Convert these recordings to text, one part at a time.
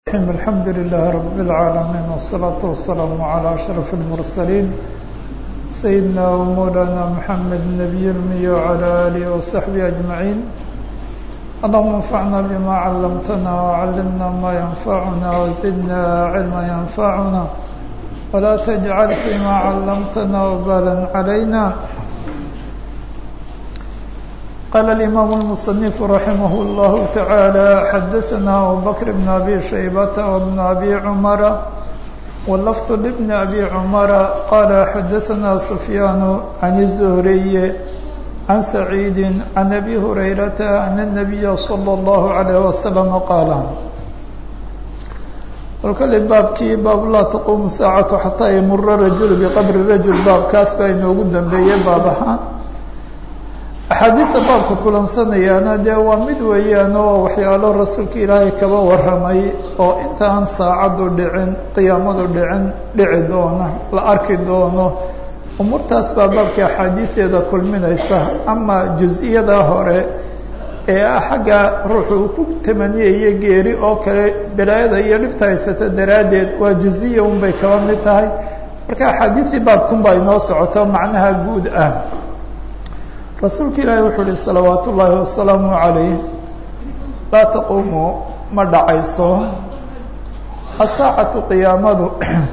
الحمد لله رب العالمين والصلاة والسلام على أشرف المرسلين سيدنا ومولانا محمد النبي المي وعلى آله وصحبه أجمعين اللهم انفعنا بما علمتنا وعلمنا ما ينفعنا وزدنا علما ينفعنا ولا تجعل فيما علمتنا وبالا علينا قال الإمام المصنف رحمه الله تعالى حدثنا أبو بكر بن أبي شيبة وابن أبي عمر واللفظ لابن أبي عمر قال حدثنا سفيان عن الزهري عن سعيد عن أبي هريرة أن النبي صلى الله عليه وسلم قال kolkale baabkii baab laa taquumu saacatu xataa yamura rajulu biqabri rajul baabkaas baa inoogu dambeeyey baab ahaan axaadiidta baabka kulansanayaana dee waa mid weeyaan oo waxyaalo rasuulka ilaahay kaba warramay oo intaan saacaddu dhicin qiyaamadu dhicin dhici doono la arki doono umuurtaas baa baabka axaadiideeda kulminaysa ama jus-iyada hore ee ah xagga ruuxu uu ku tamaniyayo geeri oo kale balaayada iyo dhibta haysata daraaddeed waa juziya unbay kaba mid tahay marka axaadiistii baabkunbaa inoo socoto macnaha guud ah rasuulka ilaahi wuxuu uhi salawaat ullaahi wasalaamu calayh laa taquumu ma dhacayso asaacatu qiyaamadu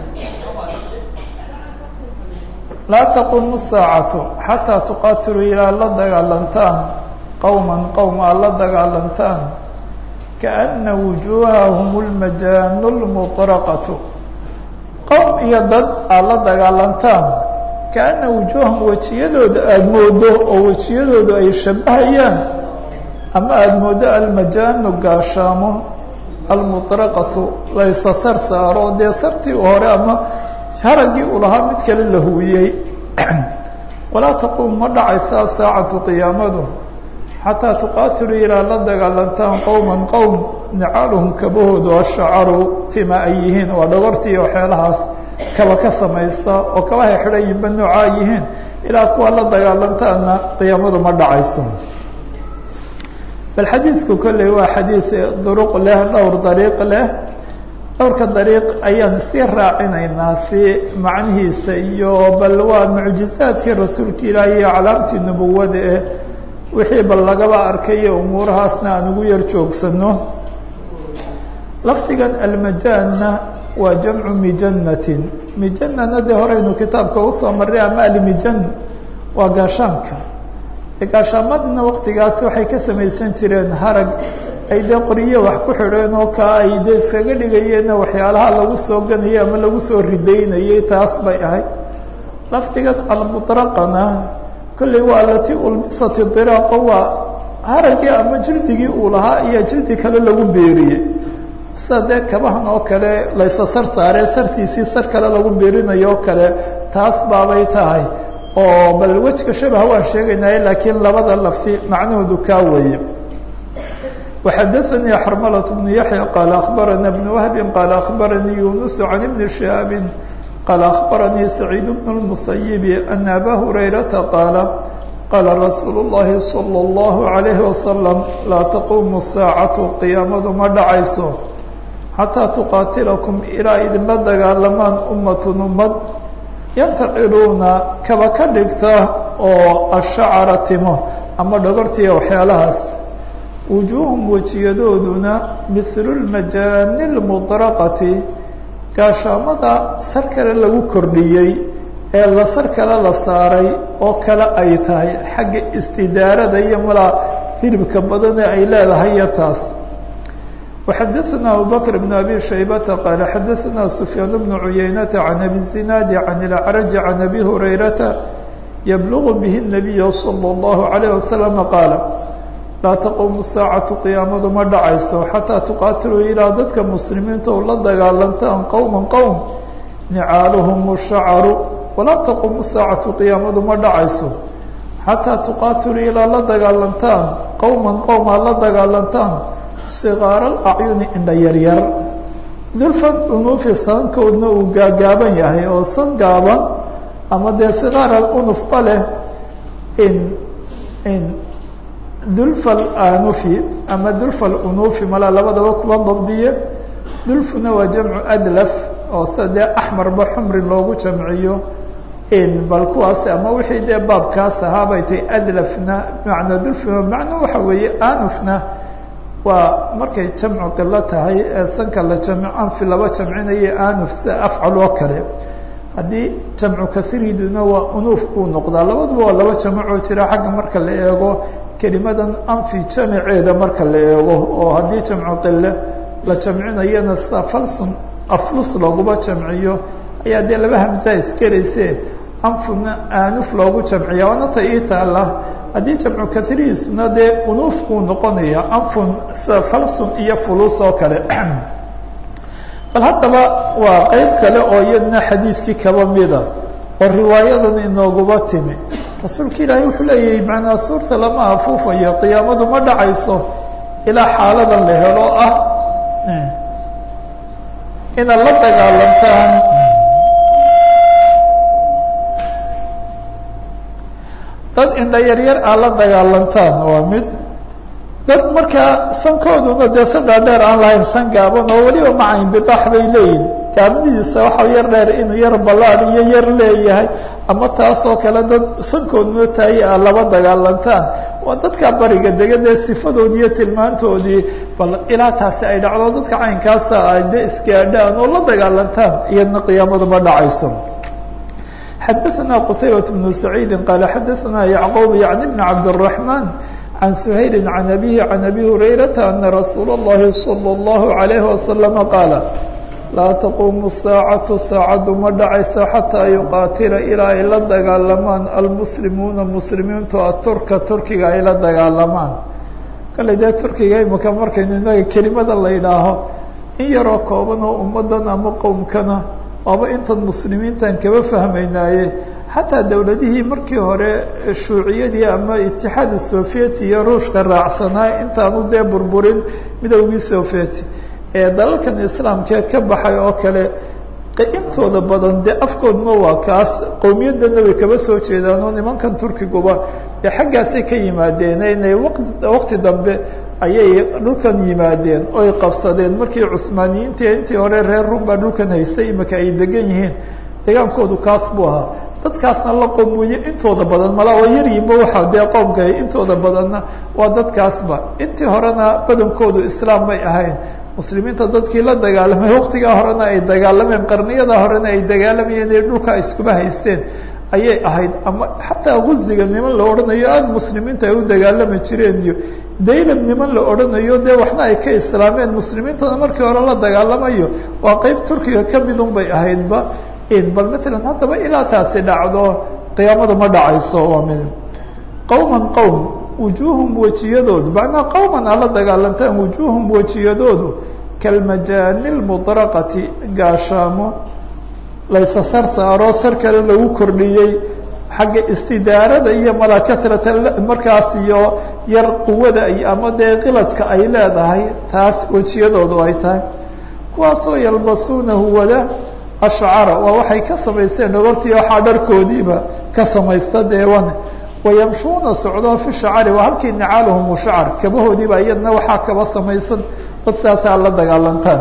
laa taquumu saacatu xataa tuqaatiluu ilaa la dagaalantaan qowman qowm aad la dagaalantaan kaana wujuuhahum lmajaanu lmuطraqatu qowm iyo dad aad la dagaalantaan kaana wujuuhahum wejiyadooda aada moodo oo wejiyadoodu ay shabahayaan ama aada moodo almajaanu gaashaamo almuطraqatu laysa sar saaro dee sartii hore ama haraggii uu lahaa mid kale la huwiyey walaa taquum ma dhacaysaa saacatu qiyaamadu xataa tuqaatiluu ilaa la dagaalantaan qowman qowm nicaaluhum kabahoodu ashacaru tima ay yihiin waa dhogortii waxyaalahaas kaba ka samaysta oo kabahay xidhayinba noocaa yihiin ilaa kuwa la dagaalantaana qiyaamadu ma dhacayso bal xadiidku kolley waa xadiid duruq leh dhowr dariiq leh dhowrka dariiq ayaan sii raacinaynaa si macnihiisa iyo bal waa mucjizaadkii rasuulka ilaahi iyo calaamtii nubuwada eh wixii bal lagaba arkayo umuurahaasna aan ugu yar joogsano lafdigan almajaanna waa jamcu mijanatin mijanana dee horeynu kitaabka usoo marray ama almijan waa gaashaanka gaashaamadna waqtigaas waxay ka samaysan jireen harag ay dee qoriyo wax ku xidheen oo kaa ay dee iskaga dhigayeenna waxyaalaha lagu soo ganayay ama lagu soo ridaynayay taas bay ahayd lafdigan almuطraqana kolley waa alati ulbisati diraaqo waa haraggii ama jildigii uu lahaa iyo jildi kale lagu beeriyey sida dee kabahan oo kale laysa sar saaree sartiisii sar kale lagu beerinayo oo kale taas baabay tahay oo bal wejka shabaha waan sheegaynay laakiin labada lafti macnahoodu kaa weeye وxadaثnii xrmlة بن yaحyى qال أخbarana بن وهb qال أخbaranii yuنس عan بن شهاaب qال أخbaranii سacيid بن المسيب أن أbا هريرةa qاaل qاla رasuul الlahi صلى الله عليه وسلم laa تquم الsاacaة قiyaamadu ma dhacayso xatىa تuqاatilكم ilaa idinla dagaalamaan umaة umad yantaciluuna kaba ka dhigta oo ashacra timo ama dhogortiya waxyaalahaas wujuuhum wejiyadooduna mihlu lmajaani lmuطraqati gaashaamada sar kale lagu kordhiyey ee la sar kale la saaray oo kale ay tahay xagga istidaarada iyo malaa hilibka badane ay leedahay iyo taas وxadaثna abu bkr بن abi shaybata qaala xadaثna سufyaan بن cuyaynata can abi الzinaadi can اlأcraج can abi hurayrata yblغ bih النabiy slى الlahu عalيه waslم qaala laa taquumu saacatu qiyaamadu ma dhacayso xataa tuqaatiluu ilaa dadka muslimiinta oo la dagaalantaan qowman qowm nicaaluhum shacaru walaa taquumu saacatu qiyaamadu ma dhacayso xataa tuqaatiluu ilaa la dagaalantaan qowman qowm aad la dagaalantaan sigaara alacyuni indha yaryar dulfan unuufi sankoodna uu gaagaaban yahay oo san gaaban ama dee sigaara unufba leh in in dulfa anufi ama dulfa unufi mala labadaba kuwa dabdiye dulfuna waa jamcu adlaf oo sida dee axmarba xumrin loogu jamciyo bal kuwaas ama wixii dee baabkaas ahaa bay tahay adlafna bimacnaa dulfuna macnuu waxa weeye anufna waa markay jamcu qilo tahay ee sanka la jamco anfi laba jamcinayo anuf sida afcal oo kale haddii jamcu kahiriduna waa unuuf buu noqdaa labaduba waa laba jamacoo jira xagga marka la eego kelimadan anfi jamaceeda marka la eego oo haddii jamcu qile la jamcinayana sida falsun aflus looguma jamciyo ayaa dee laba hamsaa iskerayse anfuna aanuf loogu jamciya waana ta ii taala haddii jamcu kahirihiisuna dee unuuf buu noqonaya anfun sida falsun iyo fulus oo kale bal haddaba waa qeyb kale oo iyadna xadiidkii kaba mida oo riwaayadan inooguba timi rasuulka ilaahay wuxuu leeyahay macnaa suurta lama afuufayo qiyaamadu ma dhacayso ilaa xaaladan la helo ah inaad la dagaalantaan dad indha yaryar aad la dagaalantaan waa mid dad markaa sankooduna dee san dhaadheer aan lahayn san gaaban oo weliba macayn bidaax bay leeyihin gaabnidiisa waxaa yar dheer inuu yar ballaad iyo yar leeyahay ama taasoo kale dad sankooduna tahay aad laba dagaalantaan waa dadka bariga dega dee sifadoodii iyo tilmaantoodii bal ilaa taasi ay dhacdo dadka caynkaasa ay de isgaadhaan oo la dagaalantaan iyadna qiyaamadu ma dhacayso xadaثna qtaybaة بن سacيidi qال xadaثna yعqوب yعnي بن cabdالرحمن عن سhayل عن أbيه عن أbي هurayرaةa أنa رasuul الlahi صلى الlaه عليه وسلم qاaل laa تquم الsاacaة saacaddu ma dhacayso xatىa yuqaatila ilaa ay la dagaalamaan almuslimuuna muslimiintu aturka turkiga ay la dagaalamaan kale dee turkiga imika markaynu inaga kelimada la yidhaaho in yaroo kooban oo ummadan ama qowmkana waaba intan muslimiintan kaba fahmaynaaye xataa dowladihii markii hore shuuciyadii ama itixaada sovieti iyo ruushka raacsanaa intaanu dee burburin midowgii sovieti ee dalalkan islaamkee ka baxay oo kale intooda badan dee afkoodma waa kaas qowmiyadana way kaba soo jeedaan oo nimankan turkiguba dee xaggaasay ka yimaadeen inay waqti dambe ayay dhulkan yimaadeen oy qabsadeen markii cusmaaniyiintii intii hore reer rum baa dhulkan haystay imika ay degan yihiin degaankoodu kaas buu ahaa dadkaasna la qowmuye intooda badan malaa waa yaryinba waxaa dee qoomka intooda badanna waa dadkaasba intii horena badankoodu islaam may ahayn muslimiinta dadkii la dagaalamay waqtigaa horena ay dagaalameen qarniyada horena ay dagaalamayeen ee dhulka iskuba haysteen ayay ahayd ama xataa guziga niman la odhanayo aada muslimiinta ay u dagaalami jireen iyo daylam niman la odhanayo dee waxna ay ka islaameen muslimiintana markii hore la dagaalamayo waa qeyb turkiga ka midun bay ahaydba bal matalan haddaba ilaa taasi dhacdo qiyaamadu ma dhacayso waa mid qowman qowm wujuuhum wejiyadoodu macnaa qowman aad la dagaalantaan wujuuhum wejiyadoodu kalmajaani lmudraqati gaashaamo laysa sar saaro sar kale lagu kordhiyey xagga istidaarada iyo mala kasrata markaas iyo yar quwada ama dee qiladka ay leedahay taas wejiyadoodu ay tahay kuwaasoo yalbasuunahu wada ashcara waa waxay ka samaysteen dhogortii waxaa dharkoodiiba ka samaysta deewan wayamshuuna socdoo fi shacari waa halkii nicaaluhum shacar kabahoodiiba iyadna waxaa kaba samaysan dad saasaa la dagaalantaan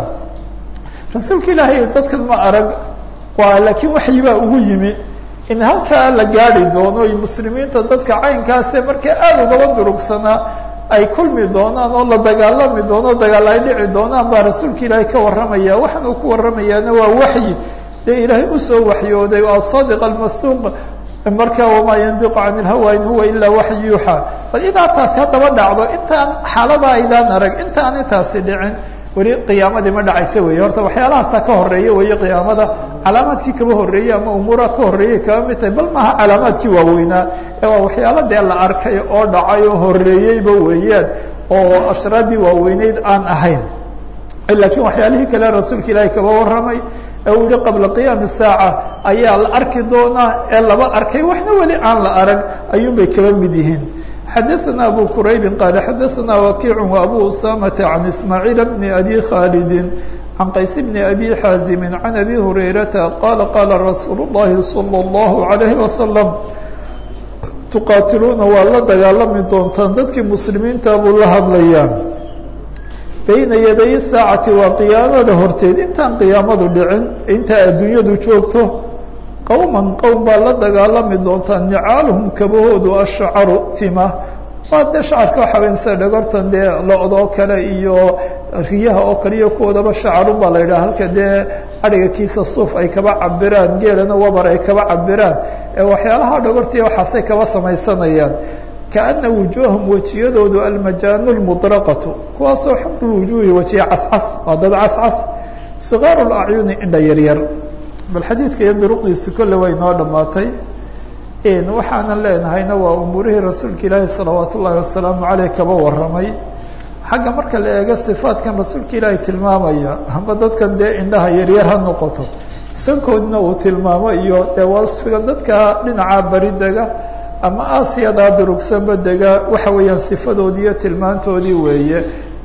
rasuulka ilaahay dadkan ma arag waa laakiin waxyibaa ugu yimi in halkaa la gaadi doono y muslimiinta dadka caynkaase markay aada ugaba durugsanaa ay kulmi doonaan oo la dagaalami doono dagaal ay dhici doonaan baa rasuulka ilaahay ka warramaya waxaan uu ku warramayaana waa waxyi dee ilaahay usoo waxyooday waa sadiq almasduuq marka wamaa yandiqu can ilhawa in huwa ilaa waxyi yuuxa bal ilaa taasi haddaba dhacdo intaan xaalada aydaan arag intaan intaasi dhicin weli qiyaamadii ma dhacaysa weeye horta waxyaalahaasa ka horeeya weeye qiyaamada calaamaadkii kaba horreeyey ama umuuraha ka horreeyay kaba mid tahay bal maaha calaamaadkii waaweynaa ee waa waxyaala dee la arkay oo dhacay oo horreeyeyba weeyaan oo ashraaddii waaweyneyd aan ahayn laakiin waxyaalihii kale rasuulka ilaahay kaba warramay ee uu yihi qabla qiyaami saaca ayaa la arki doonaa ee laba arkay waxna weli aan la arag ayuunbay kaba mid yihiin xadaثna abu quraybi qaala xadaثna wakiic وabu usamata can ismaaciil bni abi khaalidi can qays bni abi xaazimi can abi hurayrata qala qala rasuul الlahi salى الlahu عalayhi wasalam tuqaatiluuna waa la dagaalami doontaan dadkii muslimiinta buu la hadlayaa bayna yaday saacati waa qiyaamada horteed intaan qiyaamadu dhicin intaa adduunyadu joogto qowman qowm baa la dagaalami doontaa nicaaluhum kabahoodu ashacaru tima waa dee shacarka waxa weya sida dhagortan dee lo-da oo kale iyo riyaha oo kale iyo kuwoodaba shacarun baa la yidhaha halka dee adhiga kiisa suuf ay kaba cabiraan geelana wabar ay kaba cabiraan ee waxyaalaha dhagortiiya waxaasay kaba samaysanayaan kaana wujuuhum wejiyadoodu almajaanu lmudraqatu kuwaasoo xumru wujuuhi wejiya cascas waa dad cascas sikaaru lacyuni indha yaryar bal xadiidka iyo duruqdiisi kolle way noo dhammaatay waxaanan leenahayna waa umuurihii rasuulka ilaahi salawaat ullaahi wasalaamu caleyh kaba warramay xagga marka la eego sifaatkan rasuulka ilaahi tilmaamaya amba dadkan dee indhaha yaryar ha noqoto sankoodna uu tilmaamo iyo dee wasfiga dadka dhinaca bari dega ama aasiyadaa durugsanba dega waxa weeyaan sifadoodii iyo tilmaantoodii weeye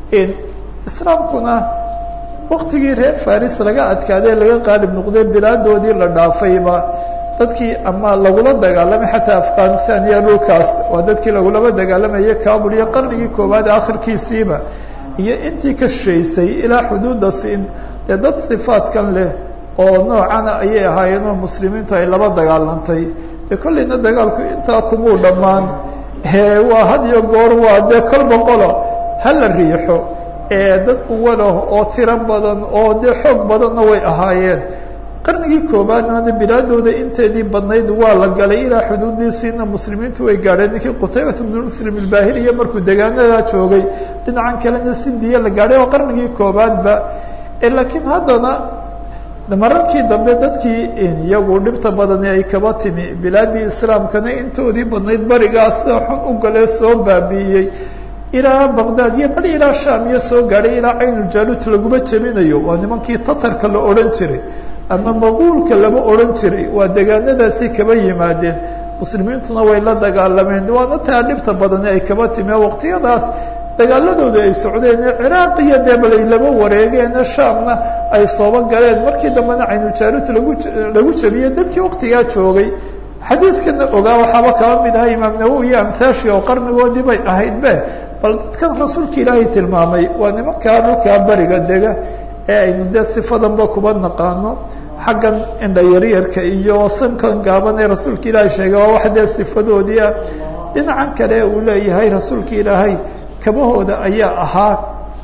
islaamkuna waktigii reer faris laga adkaadee laga qaalib noqday bilaadoodii la dhaafayba dadkii ama lagula dagaalamay xataa afghanistan iyo dhulkaas waa dadkii lagulaba dagaalamayay kabul iyo qarnigii koowaad akhirkiisiiba iyo intii ka shishaysay ilaa xuduudda siin dee dad sifaadkan leh oo noocana ayay ahaayeen oo muslimiintu ay laba dagaalantay dee kollayna dagaalku intaa kumuu dhammaan waa had iyo goor waa dee kol boqolo hala riixo dad quwa lah oo tiro badan oo dee xoog badanna way ahaayeen qarnigii koobaadna bilaadooda inteedii badnayd waa la galay ilaa xuduudiisiina muslimiintu way gaadheen ninkii qutaybat bnu muslim ilbaahiliya markuu degaanadaa joogay dhinacan kalena sindiya la gaadhay oo qarnigii koobaadba laakiin haddana mararkii dambe dadkii iyagu dhibta badani ay kaba timi bilaadii islaamkana intoodii badnayd barigaas sida xun u galee soo baabi'iyey ilaa baqdaad iyo bal ilaa sham iyo soo gaadhay ilaa caynuljaluut laguma jebinayo waa nimankii tatarka la odhan jiray ama maquulka lama odhan jiray waa degaanadaasi kaba yimaadeen muslimiintuna way la dagaalameen waana taa dhibta badani ay kaba timi waqtiyadaas dagaaladooda ay socdeen ciraaq iyo debal ay laba wareegeen shaamna ay sooba galeen markii dambena caynuljaluut lagu lagu jebiyey dadkii waqtigaa joogay xadiidkana ogaa waxaaba kaba mid aha imaam nawowi iyo amhaashi oo qarnigoodii bay ahayd be bal dadkan rasuulka ilaahay tilmaamay waa nimankaa dhulkaa beriga dega ee aynu dee sifadanba kuba naqaano xaggan indha yaryarka iyo sankan gaaban ee rasuulka ilaahay sheegay waa wax dee sifadoodii ah dhinacan kale uu leeyahay rasuulka ilaahay kabahooda ayaa ahaa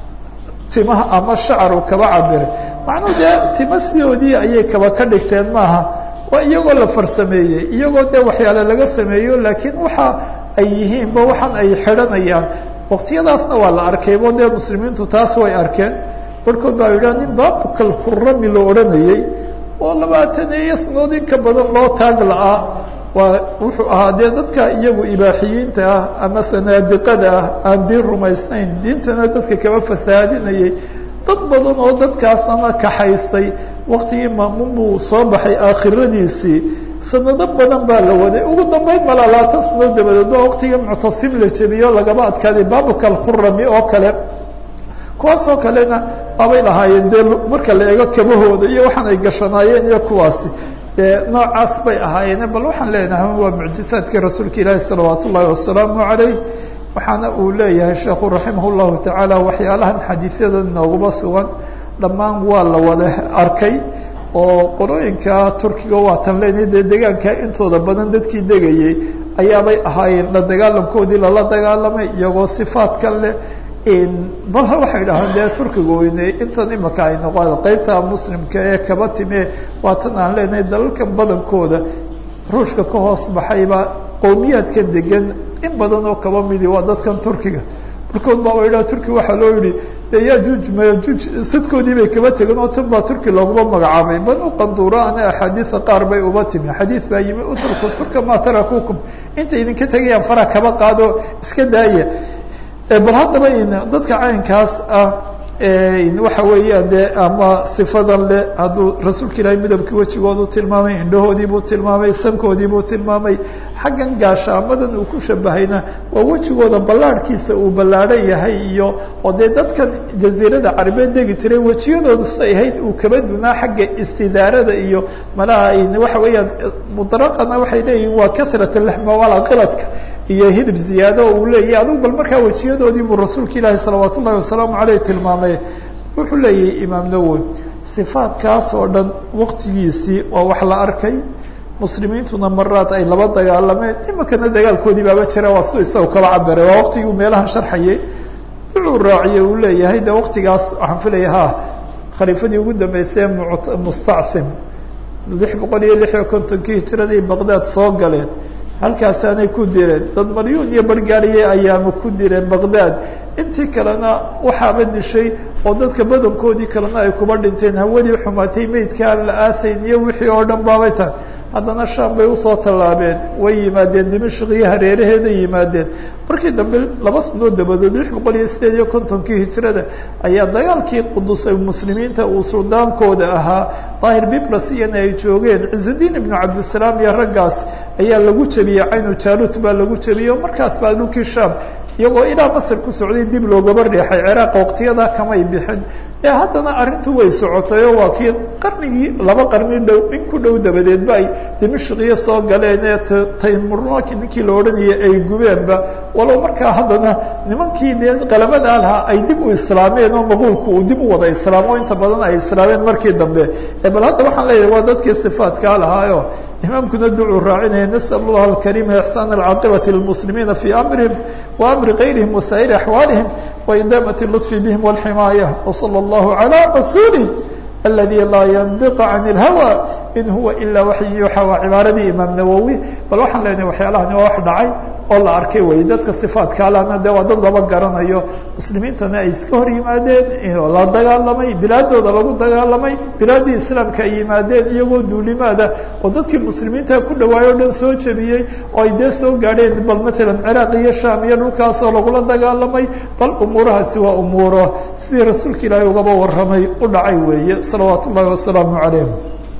timaha ama shacaru kaba cabiray macnuu dee tima sidoodii ayay kaba ka dhigteen maaha waa iyagoo la farsameeyey iyagoo dee waxyaale laga sameeyo laakiin waxa ay yihiinba waxaan ay xidhanayaan waqtiyadaasna waa la arkaybo dee muslimiintu taas way arkeen barhkood baa yidhaha nin baabukal khurami la odhanayey oo labaatan iyo sanadood in ka badan loo taag la-aa waa wuxuu ahaa dee dadka iyagu ibaaxiyiinta ah ama sanaadiqada ah aan diin rumaysnayn diintana dadka kaba fasaadinayay dad badan oo dadkaasana kaxaystay waktigii maamuun buu soo baxay aakhiradiisii sanado badan baa la waday ugu dambeyn mala labaatan sanadood dabadeed ba waktigii muctasim la jebiyo lagaba adkaaday baabukal khurami oo kale kuwaasoo kalena waabay lahaayeen dee marka la eego kabahooda iyo waxaan ay gashanaayeen iyo kuwaasi dee noocaas bay ahaayeen bal waxaan leenahay waa mucjizaadkii rasuulka ilaahi salawaat ullaahi wasalaamu calayh waxaana uu leeyahay sheekhu raximah llahu tacaala waxyaalahan xadiisyada nooguba sugan dhammaan waa la wada arkay oo qolooyinka turkiga waatan leenahay dee degaanka intooda badan dadkii degayey ayaabay ahaayeen la dagaalamkoodii lala dagaalamay iyagoo sifaadkan leh bal waxay dhahaan dee turkiga weyne intan imika ay noqon qeybta muslimka ee kaba time waatan aan leenahay dalalkan badankooda ruushka ka hoos baxayba qowmiyaadka degan in badan oo kaba midi waa dadkan turkiga barkood baa idhaha turki waxaa loo yihi de yajuuj mayajuuj sadkoodii bay kaba tegen oo tan baa turki looguma magacaabay banu qanduura ana axaadiida qaar bay uba timi xadiid baa yimi utrku turka maa tarakukum intay idinka tegayaan fara kaba qaado iska daaya bal haddaba dadka caynkaas ah waxa weeyaan dee ama sifadan le hadduu rasuulka ilaahay midabkii wejigoodu tilmaamay indhahoodii buu tilmaamay sankoodii buu tilmaamay xaggan gaashaamadan uu ku shabahayna waa wejigooda ballaarhkiisa uu ballaadhan yahay iyo oo dee dadkan jaziirada carabeed degi jiray wejiyadoodu say ahayd uu kaba dunaa xagga istidaarada iyo malaha waxa weeyaan mudraqana waxay leeyihin waa karat laxma wala kiladka iyo hilib ziyaado uu leeyahy adigu bal markaa wejiyadoodii buu rasuulka ilaahi salawaat ullahi wasalaamu caleyh tilmaamay wuxuu leeyahay imaam nawowi sifaadkaas oo dhan waqtigiisii waa wax la arkay muslimiintuna maraad ay laba dagaalameen iminkana dagaalkoodii baaba jira waa si isaga kaba cabiray waa waqtigii meelahan sharxayay wuxuu raaciyey uu leeyahay de waqtigaas waxaan filaya ha khaliifadii ugu dambeysay mustacsim lix boqol iyo lix iyo kontonkii hijiradii baqdaad soo galeen halkaasaanay ku direen dad malyuun iyo bargaariye ayaama ku direen baqdaad intii kalena waxaaba dishay oo dadka badankoodii kalena ay kuba dhinteen hawadii xumaatay meydkaa la aasayn iyo wixii oo dhan baabay tahay haddana shaam bay usoo tallaabeen way yimaadeen dimashq iyo hareeraheeday yimaadeen markii dambe laba sanoo dabadood lix boqol iyo sideed iyo kontonkii hijirada ayaa dagaalkii qudus muslimiinta uu suldaankooda ahaa daahir biblas iyana ay joogeen cizudiin ibnu cabdisalaam iyo raggaas ayaa lagu jebiyey caynu jaalut baa lagu jebiyey oo markaas baa dhulkii shaam iyagoo ilaa masr ku socday dib loogaba riixay ciraaq waqtiyadaa kamay bixin ee haddana arrintu way socotay oo waa kii qarnigii laba qarni dhow in ku dhow dabadeedba ay dimashqiyo soo galeen ee taymuraki ninkii la odhanayay ay gubeenba walow markaa haddana nimankii dee qalamadaa lahaa ay dib u islaameen oo maquulku uu dib u wada islaamo inta badan ay islaameen markii dambe bal hadda waxaan leeyahay waa dadkii sifaatkaa lahaayo imaamkuna ducuu raacinaya nasأl اllah alkarima ixsaan alcaaqibati lilmuslimiina fii amrihim wa amri gayrihim wasaa'iri axwaalihim waidaamat اlطfi bihim wاlximaaya wslى اllahu عalى rasuulih aladi laa yandiq can اlhawa in huwa ilaa waxyi yuuxa waa cibaaradii imaam nawowi bal waxaan leenahay waxyaalahani waa wax dhacay oo la arkay wey dadka sifaadkaalana de waa dad laba garanayo muslimiintana ay iska hor yimaadeen oo la dagaalamay bilaadooda lagu dagaalamay bilaaddii islaamka ay yimaadeen iyagoo duulimaada oo dadkii muslimiinta ku dhawaayo o dhan soo jebiyey oo ay dee soo gaadheen bal matalan ciraaq iyo sham iyo dhulkaasoo lagula dagaalamay bal umuurahaasi waa umuuro sidii rasuulka ilaahay ugaba warramay u dhacay weeye salawaat ullahi wasalaamu calayh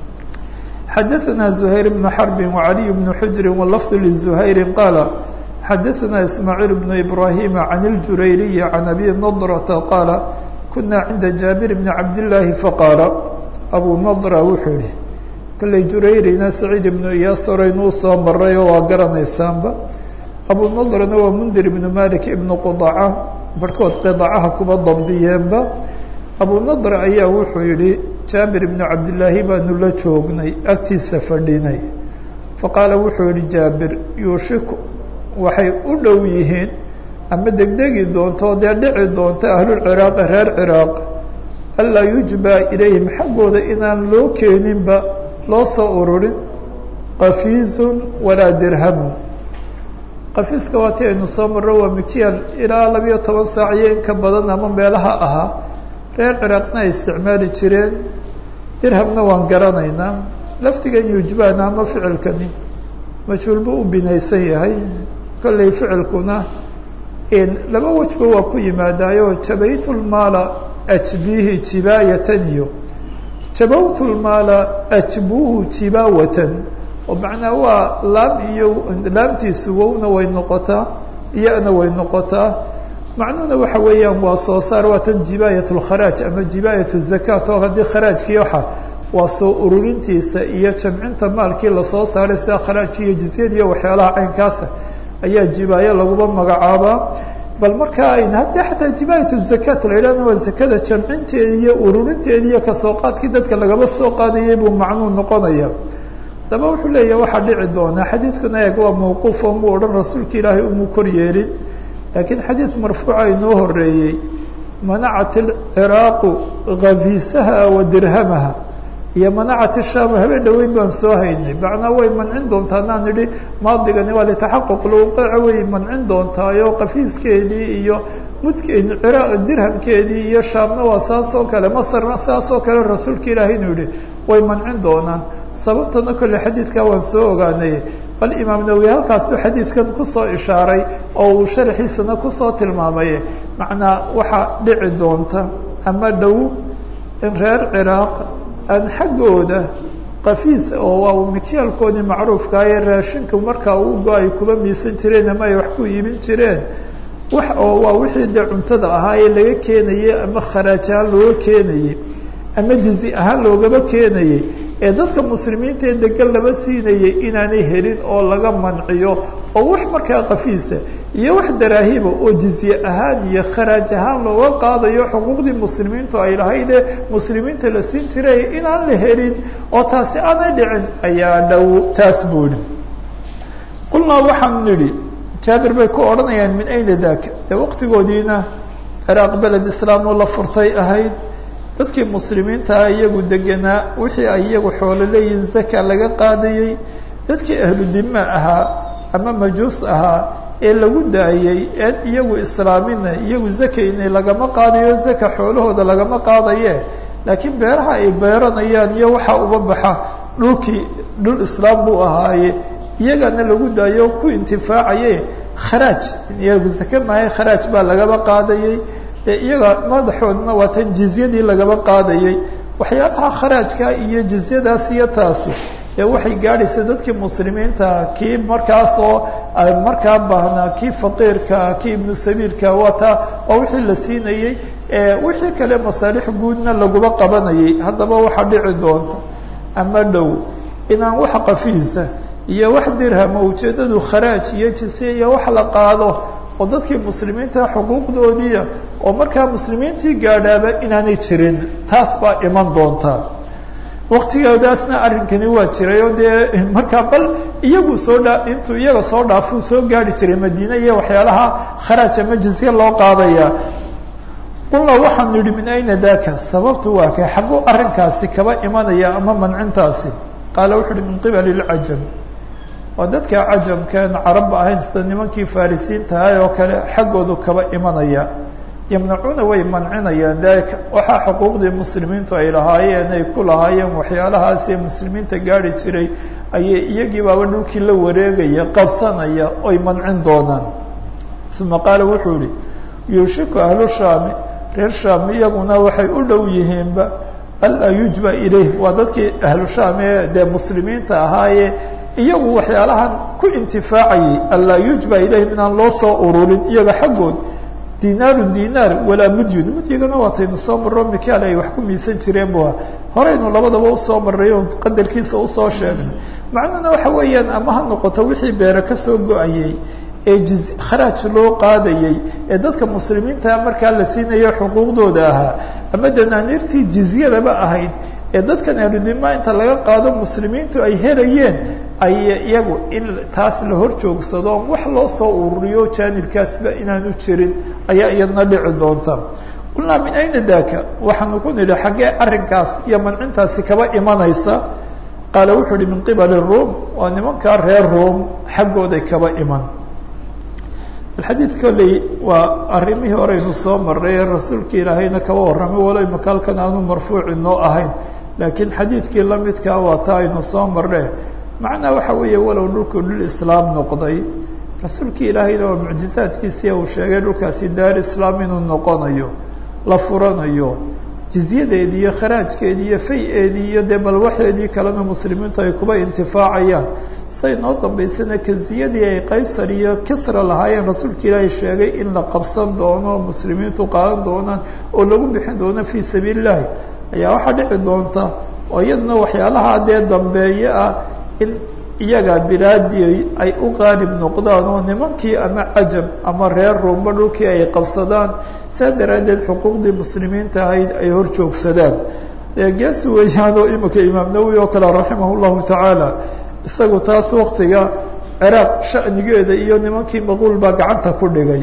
xadaثna زhayr بن xرb وعaliي بن xujri wlfظ لزhayri qaala xadaثna ismaaعيil بن إbrahim عan اljurayriyi عan abi نضرةa qaala kuna cinda jaabir بn cabdاللaahi faqaala abu نضرa wuxuu yihi kolley jurayrina saciid ibnu iyaas horeynuu soo maray oo waa garanaysaanba abu نضrna waa mndir ibn malik ibn qdaca barhkood qdacaha kuba dabdiyeenba abu نضr ayaa wuxuu yihi jaabir ibnu cabdillaahi baanu la joognay agtiisa fadhinay faqaala wuxuu yihi jaabir yuushiku waxay u dhow yihiin ama degdegi doonto dee dhici doonta ahlulciraaqi reer ciraaq anlaa yujbaa ilayhim xaggooda inaan loo keeninba loo soo ururin qafiizun walaa dirhamun qafiiska waa ti aynu soo marro waa mikial ilaa labiyo toban saac iyo inka badan ama meelaha ahaa reer ciraaqna ay isticmaali jireen dirhamna waan garanaynaa laftigan yujbana ama ficilkani majhuul buu u binaysan yahay kollay ficilkuna laba wejba waa ku yimaadaayo jabaytu lmaala ajbihi jibaayatan iyo jabawtu lmaala ajbuhu jibaawatan oo macnaa waa laam iyo laamtiisu wowna way noqotaa iyana way noqotaa macnuhuna waxa weeyaan waa soo saar waa tan jibaayat lkharaaj ama jibaayat zakaat oo haddii kharaajkii waxa waa soo ururintiisa iyo jamcinta maalkii lasoo saaray sida kharaajki iyo jizyada iyo waxyaalaha caynkaasa ayaa jibaayo laguba magacaabaa bal markaa ayn haddii xataa jibaayat zakaat la yidhahna waa zakada jamcinteeda iyo ururinteeda iyo kasoo qaadkii dadka lagaba soo qaadayay buu macnuu noqonaya daba wuxuu leeyahay waxaa dhici doonaa xadiidkuna eeg waa mawquuf oo muu odhan rasuulka ilaahay umuu kor yeelin lakiin xadiid marfuuca inoo horeeyey manacat alciraaqu kafiisaha wa dirhamaha iyo manacat shaamu habeen dhaweyn baan soo haynay macnaa way mancin doontaa naan idhi maadigani waa litaxaquq lwuqeeca way mancin doontaayo kafiiskeedii iyo mudke dirhamkeedii iyo shaamna waa saas oo kale masarna saas oo kale rasuulka ilaahay inuu yihi way mancin doonaan sababtana kolle xadiidkaa waan soo ogaanay bal imaam nawowi halkaasu xadiidkan kusoo ishaaray oo uu sharxiisana kusoo tilmaamay macnaa waxaa dhici doonta ama dhow in reer ciraaq aan xaggooda kafiis oo waa mikyaalkoodii macruufka ee raashinka markaa u go ay kuba miisan jireen ama ay wax ku iibin jireen wax oo waa wixii dee cuntada ahaa ee laga keenayey ama kharaaj ahaan looga keenayey ama jizi ahaan loogaba keenayey ee dadka muslimiinta ee degan laba siinayay inaanay helin oo laga manciyo oo wax markaa kafiisa iyo wax daraahiba oo jizye ahaan iyo kharaaj ahaan looga qaadayo xuquuqdii muslimiintu ay lahaydee muslimiinta la siin jiray inaan la helin oo taasi aanay dhicin ayaa dhow taas buu yihi qulnaa waxaan nidhi jaabir bay ku odhanayaan min ayna daaka dee waqtigoodiina ciraaq beled islaam oo la furtay ahayd dadkii muslimiintaa iyagu deganaa wixii ay iyagu xoolo leeyihin zaka laga qaadayey dadkii ahlu dima ahaa ama majuus ahaa ee lagu daayey een iyagu islaamina iyagu zakayna lagama qaadayo zaka xoolahooda lagama qaadaye laakiin beeraha ay beeranayaan iyo waxaa uba baxa dhulkii dhul islaam buu ahaaye iyagana lagu daayo ku intifaacaye kharaaj iyagu zake maayo kharaaj baa lagaba qaadayey ee iyaga madaxoodna waa tan jizyadii lagaba qaadayey waxyaabaha kharaajka iyo jizyadaas iyo taasi ee waxay gaadhaysa dadkii muslimiinta kii markaasoo markaa baahnaa kii faqiirka kii ibnu sabiilka waa taa waa wixii la siinayey wixii kale masaalix guudna laguba qabanayay haddaba waxaa dhici doonta ama dhow inaan wax qafiisa iyo wax dirhama ujeeddadu kharaaj iyo jise iyo wax la qaado oo dadkii muslimiinta xuquuqdoodiia oo markaa muslimiintii gaadhaaba inaanay jirin taas baa iman doontaa waktigoodaasna arrinkani waa jiray oo dee markaa bal iyagu soo dhaa intuu iyaga soo dhaafuu soo gaari jiray madiine iyo waxyaalaha kharaaj ama jizye loo qaadaya qulna waxaan nidhi min ayna daka sababtu waa kay xagguu arrinkaasi kaba imanaya ama mancintaasi qaala wuxu uhi min qibali lcajam waa dadka cajamkan carabba ahayn sida nimankii farisiintahay oo kale xaggoodu kaba imanaya yamnacuuna way mancinayaan dalika waxaa xuquuqdii muslimiintu ay lahaayeen ay ku lahaayeen waxyaalahaas ee muslimiinta gaari jiray ayay iyagii baaba dhulkii la wareegaya qabsanaya oy mancin doonaan uma qaala wuxuu yihi yuushiku ahlu shaami reer shaam iyaguna waxay u dhow yihiinba alaa yujba ilayh waa dadkii ahlu shaam ee dee muslimiinta ahaayee iyagu waxyaalahan ku intifaacayay alaa yujba ilayhim inaan loo soo ururin iyaga xaggood dinaaru dinaar walaa mudyun mudyigana waataynu soo marro mikaal ay wax ku miisan jireen bu horeynu labadaba usoo marray oo qadarkiisa usoo sheegnay macnuhuna waxa weeyaan ama ha noqoto wixii beere kasoo go-ayay ee jiz kharaaj loo qaadayey ee dadka muslimiinta markaa la siinayo xuquuqdooda ahaa ama danaaniirtii jizyadaba ahayd ee dadkan ahludima inta laga qaado muslimiintu ay helayeen ay iyagu in taas la hor joogsado on wax loo soo ururiyo jaanibkaasba inaanu jirin ayaa iyadna dhici doonta qulnaa min ayna daka waxaanu ku nidhi xaggee arrinkaas iyo mancintaasi kaba imanaysa qaala wuxuu uhi min qibali ruum waa nimankaa reer ruum xaggooday kaba iman alxadiid kolley waa arrimihii horeynu soo marray ee rasuulka ilaahayna kaba warramay walo imaka halkan aanu marfuuci noo ahayn laakiin xadiidkii lamidkaa waa taa aynu soo marre macnaa waxa weeye walow dhulku dhul islaam noqday rasuulkii ilaahayna waa mucjizaadkiisii uu sheegay dhulkaasi daar islaam inuu noqonayo la furanayo jizyadeedii iyo kharaajkeedii iyo fay-eedii iyo dee balwaxeedii kalena muslimiintu ay kuba intifaacayaan say noo dambaysana kanziyadii ay qaysar iyo kisra lahaayeen rasuulka ilaahay sheegay in la qabsan doono muslimiintu qaadan doonaan oo lagu bixin doono fii sabiili llahi ayaa waxaa dhici doonta oo iyaduna waxyaalaha dee dambeeye ah in iyaga bilaadii ay u qaalib noqdaan oo nimankii ama cajab ama reer ruumba dhulkii ay qabsadaan saa daraaddeed xuquuqdii muslimiinta ahayd ay hor joogsadaan geesi weeyaan oo imika imaam nawowi oo kale raximah llahu tacaala isagu taas waktiga ciraaq shanigeeda iyo nimankii maquul baa gacanta ku dhigay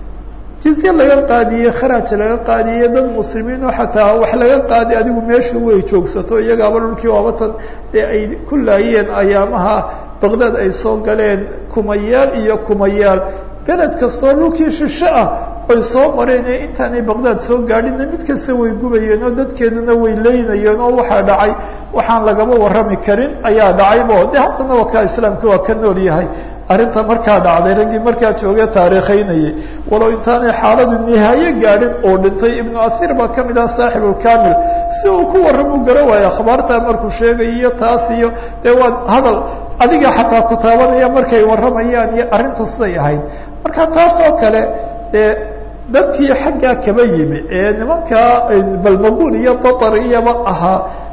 jizye laga qaadiyey kharaaj laga qaadiyey dad muslimiin oo xataa wax laga qaadi adigu meeshu way joogsato iyagaaba dhulkii waabatan dee ay ku laayeen ayaamaha baqdaad ay soo galeen kumayaal iyo kumayaal beled kastoo dhulkii shisho ah ay soo mareen ee intaanay baqdaad soo gaadhinna mid kasta way gubayeen oo dadkeedana way leynayeen oo waxaa dhacay waxaan lagaba warrami karin ayaa dhacaybo de haddana wakaa islaamka waa ka nool yahay arrinta markaa dhacday raggii markaa joogee taariikhaynayay walow intaanay xaaladu nihaaye gaadhin oo dhintay ibnu asiir baa ka mid ah saaxibulkamil si uu ku warram u gara waayo akhbaartaa markuu sheegay iyo taas iyo dee waa hadal adiga xataa kutaabanaya markay warramayaan iyo arrintu siday ahayd marka taas oo kale dee dadkii xaggaa kaba yimi ee nimankaa balmaquul iyo tatar iyaba ahaa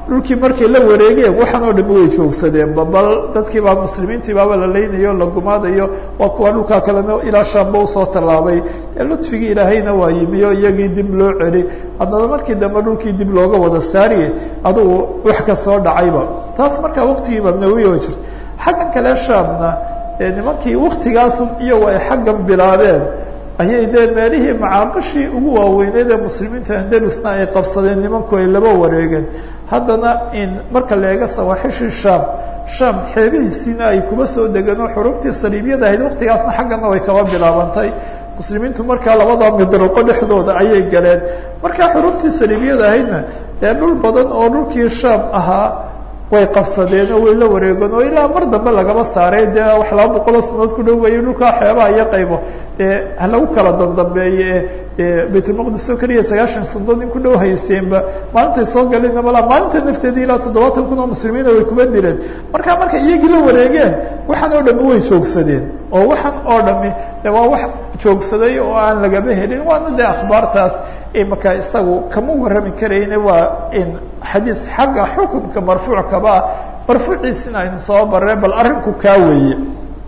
dhulkii markay la wareegeen waxaan oo dhami way joogsadeen babal dadkii baa muslimiintii baaba la leynayo la gumaadayo waa kuwa dhulkaa kalena ilaa shaamba usoo tallaabay ludfigii ilaahayna waa yimiyo iyagii dib loo celi haddana markii dambe dhulkii dib looga wada saariye adugu wax ka soo dhacayba taas markaa waqtigii mamnawiya way jirta xaggan kale shaamna nimankii waktigaasun iyagu ay xaggan bilaabeen ayay dee meelihii macaaqishii ugu waaweyneyd ee muslimiinta andalusna ay qabsadeen nimanku ay laba wareegeen haddana in marka la eego sawaaxishii sham sham xeebihiisiina ay kuba soo degeen oo xurubtii saliibyada ahayd waktigaasna xaggana way kaba bilaabantay muslimiintu markaa labada midruqo dhexdooda ayay galeen markaa xurubtii saliibyada ahaydna dee dhul badan oo dhulkii sham ahaa way qabsadeen oo way la wareegeen oo ilaa mar dambe lagaba saaray dee wax laba boqoloo sanadood ku dhow wayay dhulkaa xeebaha iyo qaybo dee halagu kala dandambeeye e baytulmaqdis oo keliya sagaashan sanadood in ku dhow haysteenba maalintay soo galeen mala maalinta nafteedii ilaa toddobaatan kun oo muslimiina way kuba dileen markaa markay iyagii la wareegeen waxaan oo dhami way joogsadeen oo waxaan oo dhami de waa wax joogsaday oo aan lagaba helin waana dee akhbaartaas imaka isagu kama warrami karayne waa in xadiis xagga xukunka marfuuc kaba ah marfuuciisina aynu soo barre bal arrinku kaa weeye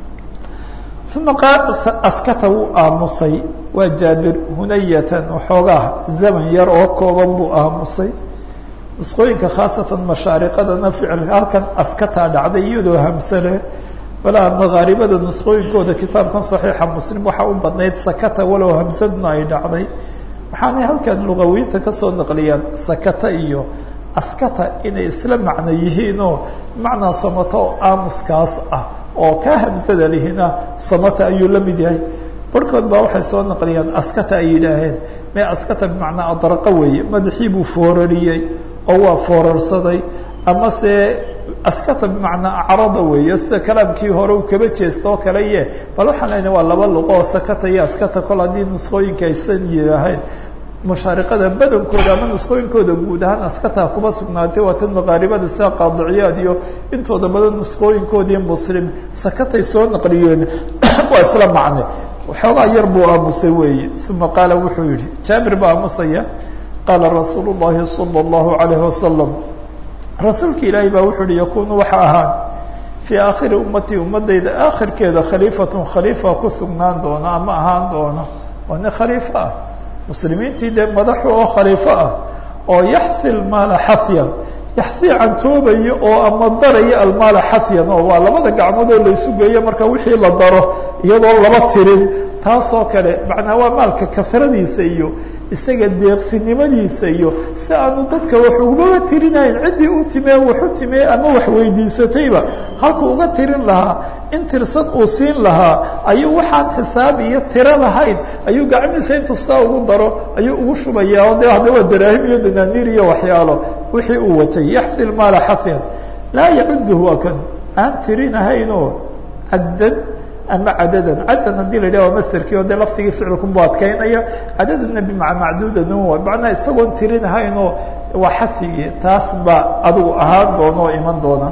uma askata wuu aamusay waa jaabir hunayatan waxoogaa zaman yar oo kooban buu aamusay nusqooyinka khaasatan mashaariqadana ficil halkan askataa dhacday iyadoo hamsale walaa makaaribada nusqooyinkooda kitaabkan saxiixa muslim waxaa u badnayd sakata walow hamsadna ay dhacday waxaanay halkan lugawiinta kasoo naqliyaan sakata iyo askata inay isla macno yihiinoo macnaa somato oo aamuskaas ah oo kaa hamsada lihina somata ayuu la mid yahay barhkood baa waxay soo naqliyaan askata ay yidhaaheen mee askata bimacnaa adraqa weeye madaxii buu foorariyey oo waa foorarsaday ama se askata bimacnaa acrada weeye sida kalaamkii hore uu kaba jeesto oo kale ye bal waxaan leyna waa laba luqo oo sakata iyo askata kol haddii nusqooyinka aysan yidhaaheen mashaariqada badankooda ama nusqooyinkooda guud ahaan askataa kuma sugnaatay waa tan makaaribada sida qaadiciyaad iyo intooda badan nusqooyinkoodii muslim sakatay soo naqliyeen waa isla macne waxoogaa yar buu aamusay weeye uma qaala wuxuu yihi jaabir baa aamusaya qaala rasuulu llahi sala allahu alayhi wasalam rasuulka ilaahi baa wuxuu yihi yakunu waxa ahaan fii aakhiri ummatii ummadayda aakhirkeeda khaliifatun khaliifa ku sugnaan doona ama ahaan doona waa nin khaliifo ah muslimiintii dee madaxu oo khaliifo ah oo yaxsi lmaala xafyan yaxsi cantoobayo oo ama daraya almaala xafyan oo waa labada gacmood oo laysu geeyo marka wixii la daro iyadoo laba tirin taasoo kale macnaa waa maalka kasradiisa iyo isaga deeqsinimadiisa iyo si aanu dadka wax ugaba tirinayn ciddii u timee waxu timee ama wax weydiisatayba halku uga tirin lahaa in tirsan uu siin lahaa ayuu waxaan xisaab iyo tiro lahayn ayuu gacmihiisa intuu saa ugu daro ayuu ugu shubayaa o de hadda waa daraahim iyo danaaniir iyo waxyaalo wixii uu watay yaxsi lmaala xasyan laa yacuduhu waa kan aan tirinahaynoo caddan ama cadadan caddan haddii la yidhah waa masterkii oo dee laftigii ficilkunbu adkaynaya cadadana bimaa macduudan macnaa isagoon tirinahaynoo waa xasigii taas baa adigu ahaan doona oo iman doona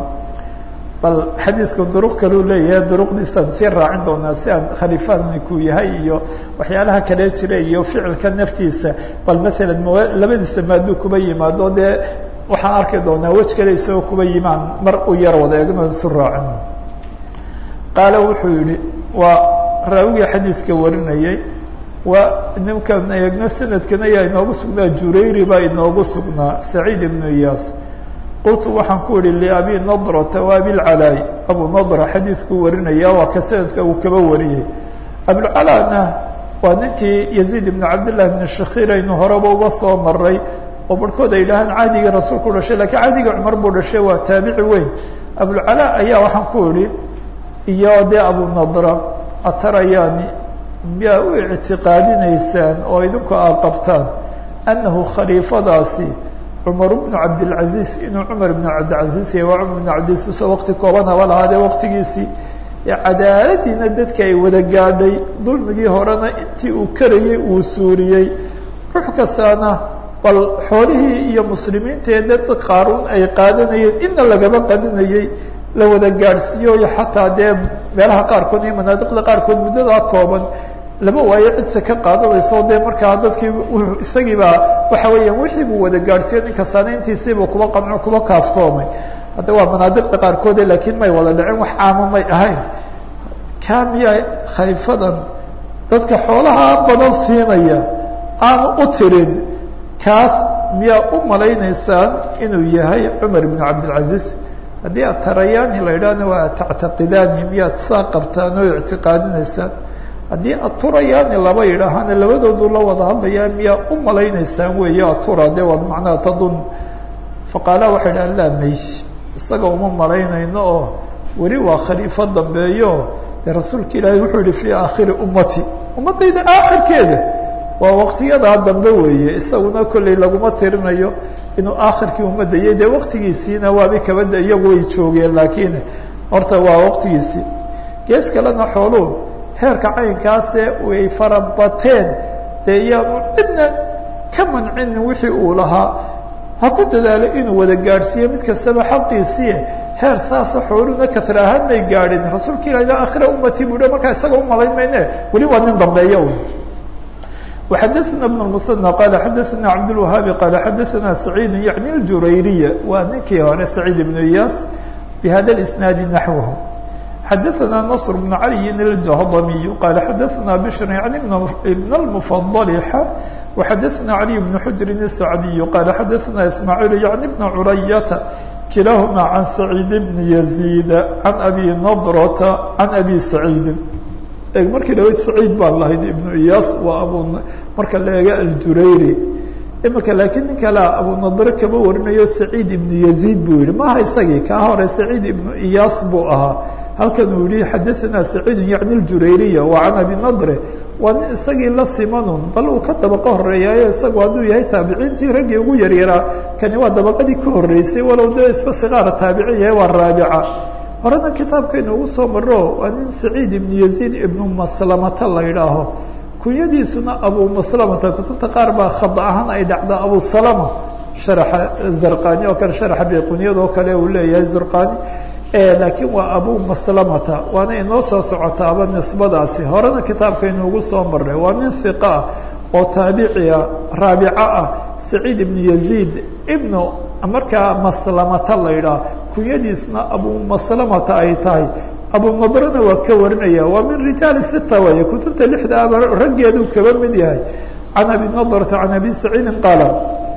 bal xadiidku duruq kaluu leeyahay duruqdiisaan sii raacin doonaa si aan khaliifadani ku yahay iyo waxyaalaha kale jira iyo ficilka naftiisa bal maalan labadiisa maaduu kuba yimaado dee waxaan arki doonaa wej kale isagoo kuba yimaan mar u yar wada eegno isu raacin qaala wuxuu yihi waa raawigii xadiidka warinayay waa ninkan eegno sanadkan ayaa inoogu sugnaa jurayri baa inoogu sugnaa saciid ibnu iyaas qultu waxaan ku ihi liabi nadrata wa abilcalaay abu nadra xadiidkuu warinaya waa ka sanadka uu kaba wariyey abulcalaana waa ninkii yaziid ibnu cabdillahi bni shakiir aynu horeba uga soo maray oo barhkood ay yidhahaan cahdigii rasuulku dhashay lakiin cahdigii cumar buu dhashay waa taabici weyn abulcalaa ayaa waxaan ku idhi iyo dee abu nadra atarayaani miyaa u ictiqaadinaysaan oo idinku aad qabtaan annahu khaliifadaasi cumar bnu cabdilcaziiz inuu cumar ibnu cabdilcaziiz yahay waa cumar ibnu cabdilcaziiz oo waqti kooban haba lahaadee waqtigiisii cadaaladiina dadka ay wada gaadhay dulmigii horena intii uu karayey uu suuriyey ruux kastaana bal xoolihii iyo muslimiintaee dad qaaruun ay qaadanayeen inna lagaba qaninayey la wada gaadhsiiyo xataa dee meelaha qaarkood iyo manaadiqda qaarkood muddadaa kooban lama waayo cidse ka qaadanayso dee markaa dadkii isagiibaa waxa weeyaan wixii buu wada gaadhsiiyo ninka sanayntiisiibuu kuba qamco kuba kaaftoomay hadda waa manaadiqda qaarkoode laakiin may wada dhicin wax caamo may ahayn kaa miyaa khayfadan dadka xoolaha badan siinaya aanu u tirin kaas miyaa u malaynaysaan inuu yahay cumar ibnu cabdilcaziiz haddii aad tarayaani la idhaahna waa tactaqidaani miyaad saa qabtaan oo ictiqaadinaysaan haddii aturayaani laba yidhaahana labadoodu la wada hadlayaa miyaa u malaynaysaan weeye atura de waa bimacnaha tadun faqaala waxay idhaha laa maysh isaga uma malaynayno oo weli waa khaliifo dambeeyo dee rasuulka ilaahay wuxuu yihi fii aakhiri ummati ummaddayda aakhirkeeda waa waqtiyadaa dambe weeye isaguna kolley laguma tirinayo inuu aakhirkii ummadayay dee waqtigiisiina waaba kabada iyagu way joogeen laakiin horta waa waqtigiisii gees kalena xooluhu heerka caynkaase ay farabateen dee iyaanu cidna ka mancin wixii uu lahaa ha ku dadaalo inuu wada gaadhsiiyo mid kastaba xaqiisii heer saasa xooluna kasra ahaan may gaadhin rasuulka ilah aakhira ummati buu markaa isaga umalayn mayne weli waa nin dambeeya وxadثna بن المثنى qال xadثna cabdالوهاabi qال xadثna سعيid yaعnي الjurayriya waa ninkii hore سعيid بن إyاس بhada الإسناaد نaحوه xadثna نصر بن علي الجهضمي qال xadثna بشر يعني بن المفضل وxadثna علي بن حجر السعدي qال xadثna إسماعيل يعني بن عرية كiلاahma عن سعيد بن يزيد عن أbي نضرة عن أbي سعيد markii dhaweyd saciid baan lahayd ibnu iyaas waa abu marka la eega aljurayri imika laakiin nin kale abunadre kama warinayo saciid ibnu yaziid buu yihi maha isagii kaa hore saciid ibnu iyaas buu ahaa halkan uu yihi xadaثana saciidun yacni اljurayriya wa can abi nadre waa nin isagii la simanun bal uu ka dabaqo horeeyaayo isagu hadduu yahay taabiciintii raggii ugu yaryaraa kani waa dabaqadii ka horeysay walow dee isba sigaara taabicin yahay waa raabica horena kitaabkaynu ugu soo maro waa nin saciid ibnu yaziid ibnu maslamata la idhaaho kunyadiisuna abu maslamata kutubta qaar baa khad ahaan ay dhacdaa abu salama sharaxa zarqani oo kale sharaxa bayqunyadoo kale uu leeyahay zurqani laakiin waa abu maslamata waana inoo soo socotaaba nisbadaasi horena kitaabkaynu ugu soo maray waa nin hiqa ah oo taabiciah raabico ah saciid ibnu yaziid ibnu markaa maslamata la idhaah kunyadiisuna abu maslamata ay tahay abu nadrena waa ka warinaya waa min rijaali sita waye kutubta lixda aba raggeeduu kaba mid yahay can abi nadrata can abi saciidin qaala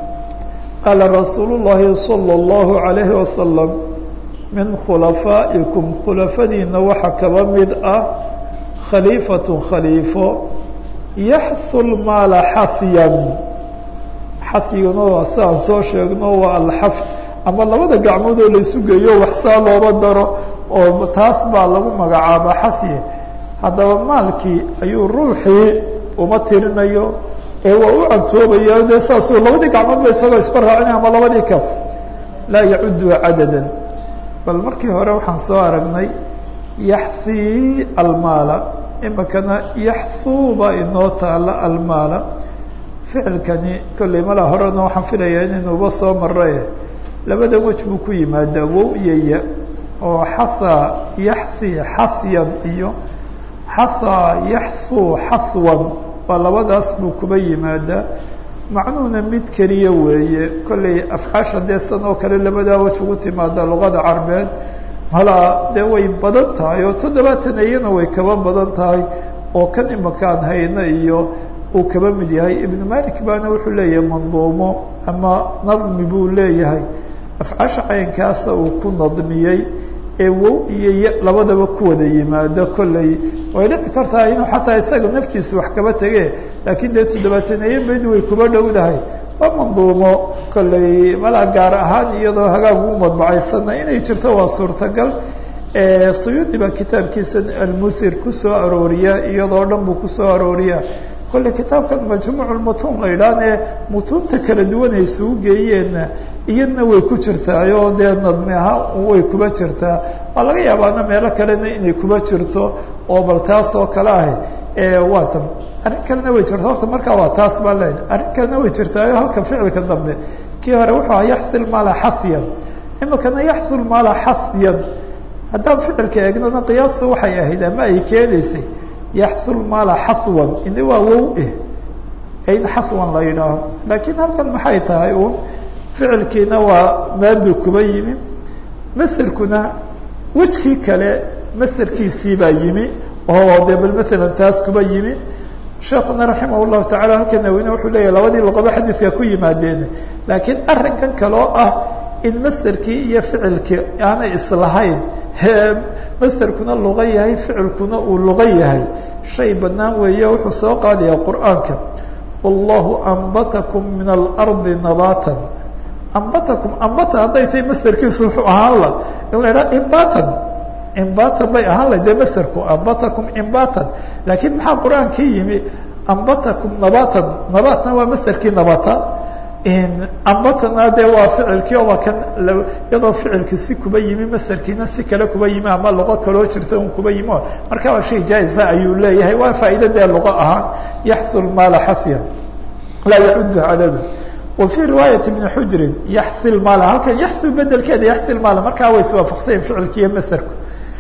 qaala rasuulu llahi salى اllahu alayhi wasalam min khulafaa'ikum khulafadiina waxaa kaba mid ah khaliifatu khaliifo yaxhu lmaala xasyan xasiguna waa si aan soo sheegno waa alxaf ama labada gacmood oo laysu geeyo waxsaa looba daro oo taas baa lagu magacaaba xasye haddaba maalkii ayuu ruuxii uma tirinayo ee waa u cantoobaya dee saasuu labadii gacmood ba isagoo isba raacina ama labadii kaf laa yacudu cadadan bal markii hore waxaan soo aragnay yaxsii almaala imikana yaxsuu baa inoo taala almaala ficilkani kolley mala horena waxaan filayaa inaynuuba soo maraye labada wej buu ku yimaadaa wow iyo ya oo xasaa yaxsi xasyan iyo xasaa yaxsuu xaswan waa labadaas buu kuba yimaadaa macnuhuna mid keliya weeye kolley afcaasha dee san oo kale labadaa wej ugu timaada luqada carbeed malaa dee way badan tahay oo toddobaatan iyana way kaba badan tahay oo kan imakaan hayna iyo uu kaba mid yahay ibnu malik baana wuxuu leeyahay manduumo ama nadmi buu leeyahay afcaasha caynkaasa uu ku nadmiyey ee wow iyo ya labadaba ku wada yimaado kolley way dhici kartaa inuu xataa isaga naftiisa wax kaba tege laakiin dee toddobaataneeye bayd way kuba dhowdahay waa manduumo kolley malaa gaar ahaan iyadoo hagaag u madbacaysana inay jirto waa suurtagal suyuudi baa kitaabkiisa almusir kusoo arooriya iyadoo dhan buu kusoo arooriya kolley kitaabkan majmuuc lmutuun la idhaahne mutuunta kala duwan ay isugu geeyeenna iyadna way ku jirtaa oo dee nadmi ahaan way kuba jirtaa waa laga yaabaana meelo kalena inay kuba jirto oo bal taas oo kale ah waa tan arrin kalena way jirta horta markaa waa taas baa leeyahy arrin kalena way jirtaayo halka ficilka dambe kii hore wuxuu aha yaxsi lmaala xasyan imikana yaxsi lmaala xasyan haddaan ficilka eegnana qiyaasta waxay ahayd ama ay keenaysay yaxsul maala xaswan ini waa wow eh in xaswan la yidhaaho laakiin halkan maxay tahay uun ficilkiina waa maadu kuba yimi masderkuna wejkii kale masderkiisii baa yimi oo dee bal matalan taas kuba yimi sheekuna raximah llahu tacala halkan naweyne wuxuu leeyahy labadii luqaba xadiidka ku yimaadeen laakiin arrinkan kale oo ah in masderkii iyo ficilkii aanay islahayn masderkuna luqa yahay ficilkuna uu luqa yahay shay banaan weeye wuxuu soo qaadayaa qur'aanka wallahu ambatakum min alardi nabatan ambatakum ambata hadday tahay masderkiisu wuxuu ahaan la in la idhaha imbatan imbatan bay ahaan lahay dee masderku ambatakum imbatan laakiin maxaa qur-aankii yimi ambatakum nabatan nabatna waa masderkii nabata ambatana dee waa ficilkii oo waa kan iyadoo ficilkii si kuba yimi masderkiina si kale kuba yimi ama luqo kaloo jirta un kuba yimi marka waa shay jaaisa ayuu leeyahay waa faa'iida dee luqo ahaan yaxsul maala xasyan laa yacudu cadada wa fii riwaayati bni xujrin yaxsil maala halkan yaxsil bedelkeeda yaxsil maala markaa way iswaafaqsayen ficilki iyo masderku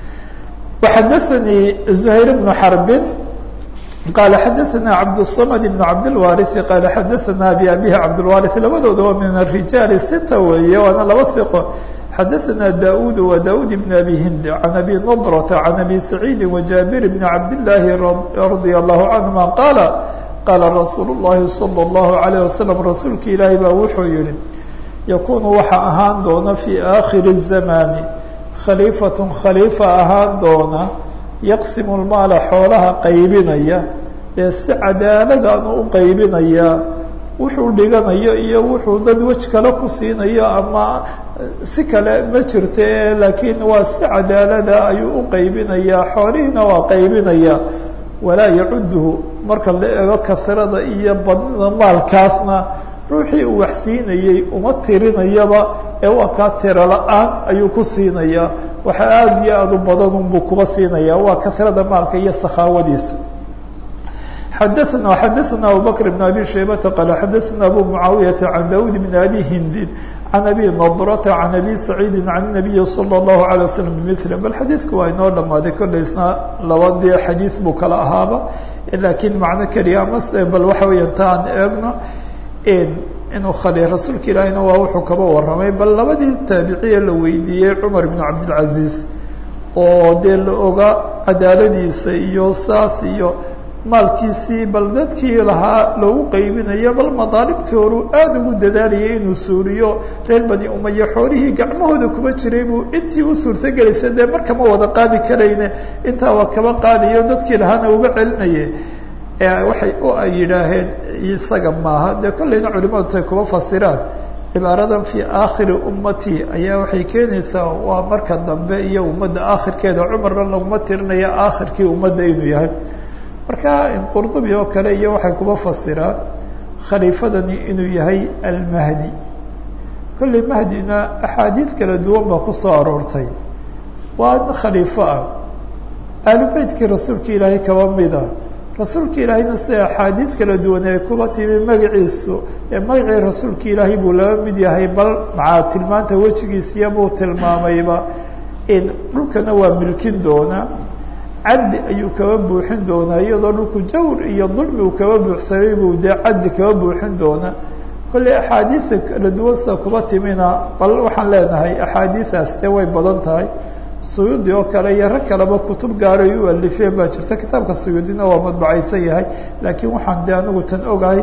waxadaanii zuhayr bnu xarbin qala xadaثna cabdالصmd بn cabdالwariثi qala xadaثna abi abihi cabdالwariث labadooda waa min الrijaal sita weeye waana laba iqo xadaثna daud wa daud bn abi hind can abi nadrةa can abi saciidi وjaabir bn cabdالlahi radي الlahu canهuma qaala qaala rasuul الlahi salى الlahu عalيه waslm rasuulka ilaahi baa wuxuu yihi yakunu waxa ahaan doona fي akhiri الzamani khaliifaة khaliifa ahaan doona yaqsimu lmaala xoolaha qaybinaya ee si cadaaladaanu u qaybinaya wuxuu dhiganayo iyo wuxuu dad wej kale ku siinayo ama si kale ma jirto e laakiin waa si cadaalada ayuu u qaybinayaa xoolihiina waa qaybinaya walaa yacuduhu marka la eego kasrada iyo badnida maalkaasna ruuxii uu wax siinayey uma tirinayaba ee waa kaa tiro la-aan ayuu ku siinayaa waxa aada iyo aada u badan unbuu kuba siinaya waa kasrada maalka iyo sakhaawadiisa xadaثna xadaثna abubakr بn abi shaybata qala xadaثna abu mucaawiyata can daud bn abi hindin can abi nadrata can abi saciidi can الnabiyi salى الlahu عalيه waslm bmil bal xadiidku waa inoo dhamaaday kollaysna labadii xadiid buu kala ahaaba laakiin macno keliya amase bal waxa weya ta aan eegno inuu khali rasuulka ilaahina waa wuxuu kaba warramay bal labadii taabiciye la weydiiyey cumar ibn cabdilcaziiz oo dee la oga cadaaladiisa iyo saas iyo maalkiisii bal dadkii lahaa loogu qaybinayo bal madaalibtii horuu aada ugu dadaalayay inuu suuriyo reer bani umaya xoolihii gacmahooda kuba jiray buu intii u suurtogelaysay dee markama wada qaadi karayne intaa waa kaba qaadayo dadkii lahaana uga celinaye waxay u yidhaaheen isaga maaha dee kollayna culimadu tay kuba fasiraan cibaaradan fii aakhiri ummati ayaa waxay keenaysaa waa marka dambe iyo ummadda aakhirkeeda cumarna laguma tirinaya aakhirkii ummadda inuu yahay marka qurdubi oo kale iyo waxay kuba fasiraan khaliifadani inuu yahay almahdi kollay mahdina axaadiid kala duwan baa kusoo aroortay waa khaliifo ah aalubeytkii rasuulka ilaahay kaba mida rasuulka ilaahayna sida axaadiid kala duwan ay kuba timi magaciisu ee magacii rasuulka ilaahay buu laba mid yahay bal macaa tilmaanta wejigiisiya buu tilmaamayba in dhulkana waa milkin doonaa cadli ayuu kaba buuxin doonaa iyadoo dhulku jawr iyo dulmi uu kaba buuxsamay buu dee cadli kaba buuxin doonaa kollay axaadiida kala duwan sida kuba timina bal waxaan leenahay axaadiidaas dee way badan tahay suyuudi oo kale iyo rag kaleba kutub gaaray u alifeen baa jirta kitaabka suyuudina waa madbacaysan yahay laakiin waxaan de anigu tan ogahay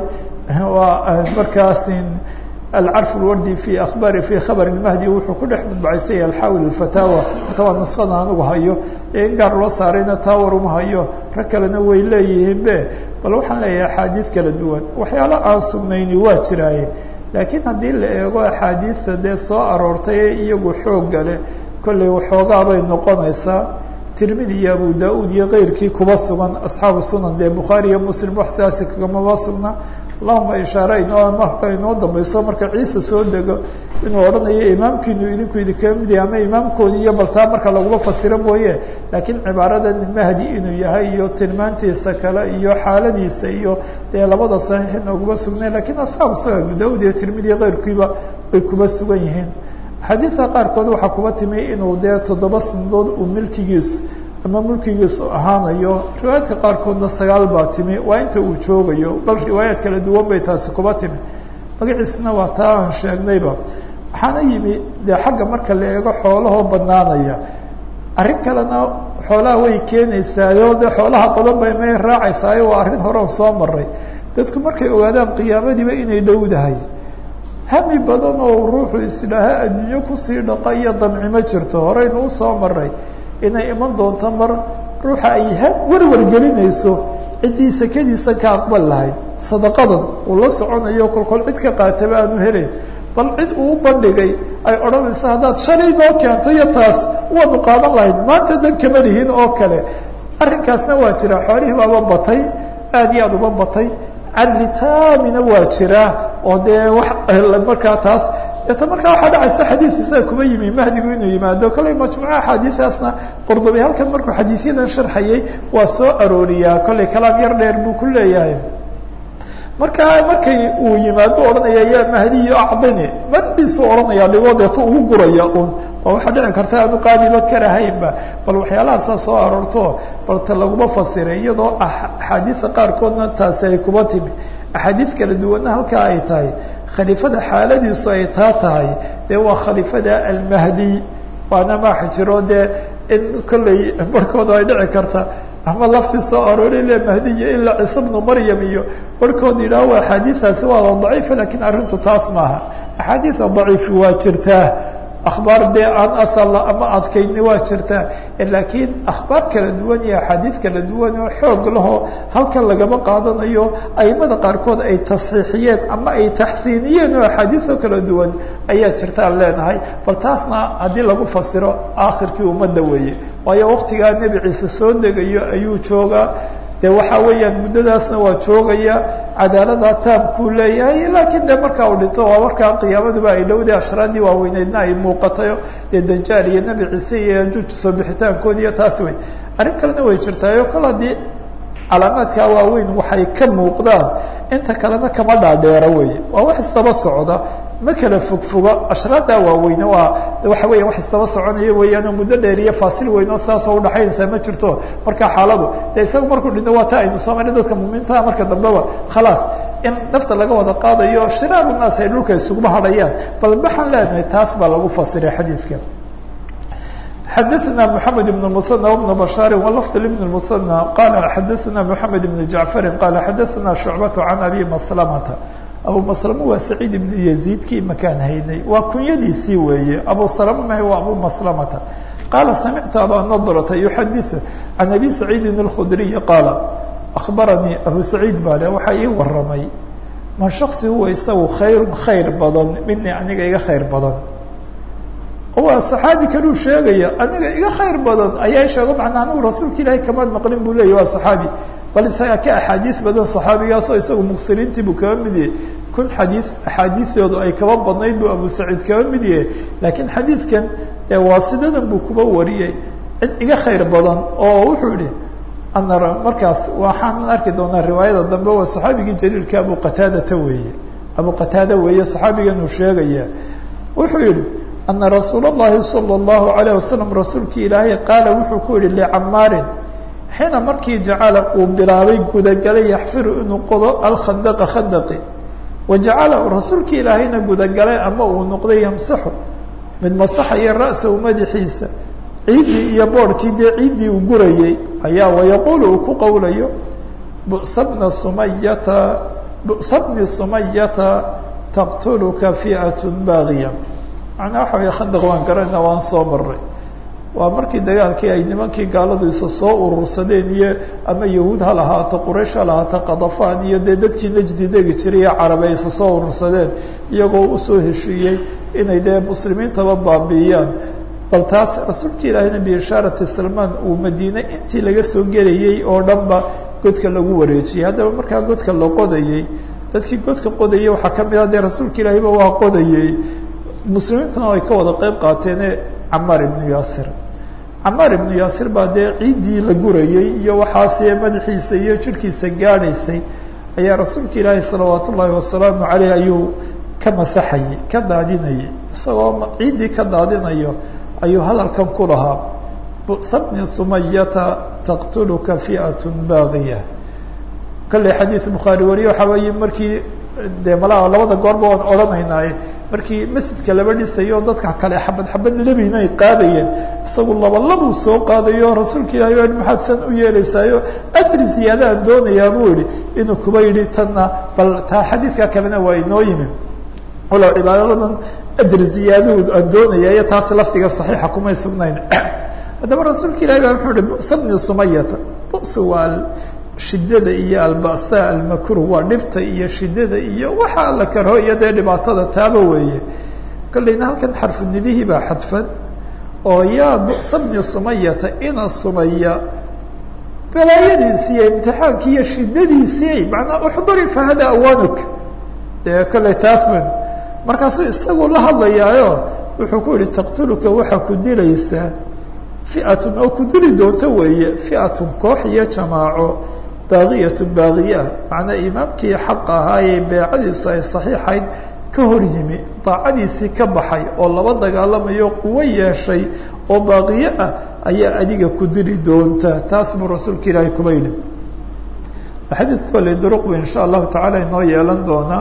waa markaasin alcarf lwardi fi akhbari fi khabar lmahdi wuxuu ku dhex madbacaysan yahay alxaawil alfataawa horta waa nusqada anigu hayo dee in gaar loo saarayna taawar uma hayo rag kalena way leeyihiin be bal waxaan leeyahay axaadiid kala duwan waxyaalo aan sugnayni waa jiraaye laakiin haddii la eego axaadiidta dee soo aroortay ee iyagu xoog gale kollay waxoogaa bay noqonaysaa tirmidi iyo abu da-uud iyo keyrkii kuba sugan asxaabu sunan dee bukhaari iyo muslim wax sidaasi kagamaba sugna allahuma ishaare inoo marka inoo dambayso marka ciise soo dego inuu odhanayo imaamkiinu idinku idinkaga mid yahay ama imaamkoodi iyo baltaa marka laguma fasiro mooye laakiin cibaaradan mahdi inuu yahay iyo tilmaantiisa kale iyo xaaladiisa iyo dee labada saxiix inooguma sugnayn lakiin asxaabu sunan abu da-uud iyo tirmidi iyo keyrkiiba way kuba sugan yihiin xadiidka qaarkood waxaa kuba timi inuu dee toddoba sanadood uu milkigiis ama mulkigiisu ahaanayo riwaayaadka qaarkoodna sagaal baa timi waa inta uu joogayo bal riwaayaad kala duwan bay taasi kuba timi magaciisna waa taa aan sheegnayba waxaana yimi dee xagga marka la eego xoolahoo badnaanaya arrin kalena xoolaha way keenaysaayo dee xoolaha badan bay may raacaysaayo waa arrin horean soo maray dadku markay ogaadaan qiyaamadiiba inay dhowdahay hami badan oo ruuxu isdhaaha adduunyo kusii dhaqa iyo damci ma jirto horeynu usoo maray inay iman doonto mar ruuxa ay warwar gelinayso ciddii sakadiisa ka aqbal lahayd sadaqadan uu la soconayo kolkol cid ka qaataba aanu helayn bal cid uu bandhigay ay odhanaysa haddaad shalay noo keento iyo taas waanu qaadan lahayd maanta dan kama lihin oo kale arrinkaasna waa jira xoolihii baaba batay aad iyo aada uba batay cadli taamina waa jiraa oo dee wax markaa taas deeta markaa waxaa dhacaysa xadiid isaga kuma yimi mahdigu inuu yimaado kollay majmuuca axaadiiaasna qurdubi halkan markuu xadiisyadan sharxayay waa soo arooriyaa kollay kalaam yar dheer buu ku leeyahay markaa markay uu yimaado odhanaya yaa mahdiyo acdini maradiisu odhanaya dhigoo deeto ugu guraya un oo waxaa dhici karta aanu qaadiba karahaynba bal waxyaalahaasa soo aroorto bal ta laguma fasiray iyadoo axaadiisa qaarkoodna taasi ay kuba timi axaadiis kala duwanna halkaa ay tahay khaliifada xaaladiisu ay taa tahay dee waa khaliifada almahdi waana maaxa jiro dee in kollay barhkooda ay dhici karta ama laftii soo aroori le mahdiya ilaa ciise bnu maryam iyo barhkood yidhaah waa axaadiiaasi waada daciifa lakiin arrintu taas maaha axaadiida daciifi waa jirtaa akhbaar dee aan asalla ama adkayni waa jirtaa laakiin akhbaar kala duwan iyo axaadiid kala duwan oo xoog lahoo halkan lagama qaadanayo aimada qaarkood ay tasxiixiyeen ama ay taxsiiniyeen oo axaadiisoo kala duwan ayaa jirtaan leenahay bal taasna haddii lagu fasiro aakhirkii ummadda weeye waayo waktigaa nebi ciise soo degayo ayuu joogaa de waxa weeyaan muddadaasna waa joogaya cadaalada taamkuu leeyahay laakiin de markaa uu dhinto waa markaa qiyaamaduba ay dhowday ashraadii waaweyneydna ay muuqatayo dee danjaal iyo nebi ciise iyo yajuuj soo bixitaankoodi iyo taasi wey arrin kalena way jirtaayo kol haddii calaamaadkaa waaweyn waxay ka muuqdaan inta kalena kama dhaadheero wey waa wax istaba socda ma kala fogfogo ashraaddaa waaweyne waa waxa weya wax istaba soconaya weeyaan oo muddo dheer iyo faasil weyn oo saasoo udhaxaynaysaa ma jirto marka xaaladu de isaga markuu dhinto waa ta aynu soo marnay dadka muuminiintaha marka dambeba khalaas in nafta laga wada qaadayo shiraaru naas ay dhulka isuguma hadhayaan bal waxaan leenahay taas baa lagu fasiray xadiidka xadaثna mحamed بن المثنى وبن بشhاr ولفظ لبن المثنى qال xadaثna محamed بن جعفر qال xadaثna شhuعبة عن أbي مسلمة abu مسلمة waa سعيid بن يزيدkii makaan haynay waa kunyadiisii weeye abu سلمة waa abu مسلمة qال سمعت abا نضرة يحadiث عن أbي سعيد الخdري qاaل أخبرنيi أbو سعيid baa le waxaa ii waramay ma شhخصi huwa isagu khayr khayr badan midni aniga iga khayr badan waa صaxaabi kaluu sheegaya aniga iga khayr badan ayaa sheego manaa anigu rasuulka ilaahay kamaad maqlin buu leeyah waa صaxaabi bal isagaa ka axaadiis badan صaxaabigaasoo isagu muksiriintii buu kaba mid yahay kun xadii axaadiioodu ay kaba badnayd buu abu saciid kaba mid yahay laakiin xadiidkan ee waasidadan buu kuba wariyey cid iga khayr badan oo wuxuu yihi ana markaas waxaan arki doonaa riwaayada dambe waa صaxaabigii jaliilka abu qataadata weeye abu qataada weeye صaxaabigan uu sheegaya wuxuu yihi ana rasuul الlahi salى الlahu عalيه wasalam rasuulkii ilaahay qaala wuxuu ku yihi licamaarin xiina markii jacala uu bilaabay gudagalay yaxfiru inuu qodo alkhandaqa khandaqi wajacala rasuulkii ilaahayna gudagalay ama uu noqday yamsaxu mid masaxaya ra'sahu madaxiisa ciiddii iyo boorhkii dee ciiddii uu gurayey ayaa wayaquulu uu ku qowlayo bu'sa bna sumayata bu'sa bni sumayata taqtuluka fi'at baagiya macnaa waxa wey khandaq waan garana waan soo maray waa markii dagaalkii ay nimankii gaaladu isa soo urursadeen iyo ama yahuud ha lahaato quraysh ha lahaato kadafaan iyo dee dadkii najdi degi jiray ee carabe isa soo urursadeen iyagoo usoo heshiiyey inay dee muslimiintaba baabiiyaan bal taas rasuulka ilaahayna biishaarati salmaan uu madiine intii laga soo gelayey oo dhanba godka lagu wareejiyey haddaba markaa godka la qodayey dadkii godka qodayey waxaa ka mid ah dee rasuulka ilaahayba waa qodayey muslimiintuna ay ka wada qeyb qaateene camaar ibnu yaasir camaar ibnu yaasir baa dee ciiddii la gurayey iyo waxaase madaxiisa iyo jirhkiisa gaadhaysay ayaa rasuulka ilaahi salawaat ullaahi wasalaamu caleyh ayuu ka masaxayey ka daadinayay isagoo ciiddii ka daadinayo ayuu hadalkan ku lahaa bu'sa bni sumayata taqtuluka fi'at baagiya kolley xadiid bukhaari wariye waxaa weeye markii dee malaa labada goorba waan odhanaynaaye markii masjidka laba dhisayo dadka kale xabad xabad lebina ay qaadayeen isagu laba labuu soo qaadayo rasuulka ilahi wa maxaad san u yeelaysaayo ajri ziyaadaan doonayaa buu yihi inuu kuba yidhi tanna bal taa xadiidka kalena waa inoo yimi walow cibaadadadan ajri ziyaaduu aan doonaya iyo taas lafdiga saxiixa kumay sugnayn haddaba rasuulka ilahi baa muxuu ihi bu'sa bni sumayata bu'su waa shidada iyo alba'sa almakruh waa dhibta iyo shidada iyo waxa la karho iyo dee dhibaatada taaba weeye kolleyna halkan xarfunidihii baa xadfan oo yaa bu'sa bni sumayata ina sumaya balaayadiisi iyo imtixaankii iyo shidadiisii macnaa uxduri fahada awanuk dee kolley taasman markaasuu isagu la hadlayaayo wuxuu ku yihi taqtuluka waxaa ku dilaysaa fi'atun oo ku dili doonto weeye fi'atun koox iyo jamaaco baaqiyatun baaqiya macnaa imaamkii xaqa ahaayee beecadiisu ay saxiixayd ka hor yimi daacadiisii ka baxay oo laba dagaalamayo quwo yeeshay oo baaqiye ah ayaa adiga ku dili doonta taas buu rasuulka ilaahay kuba yidhi xadiidka kolley duruqbu insha allahu tacaala inoo yeelan doonaa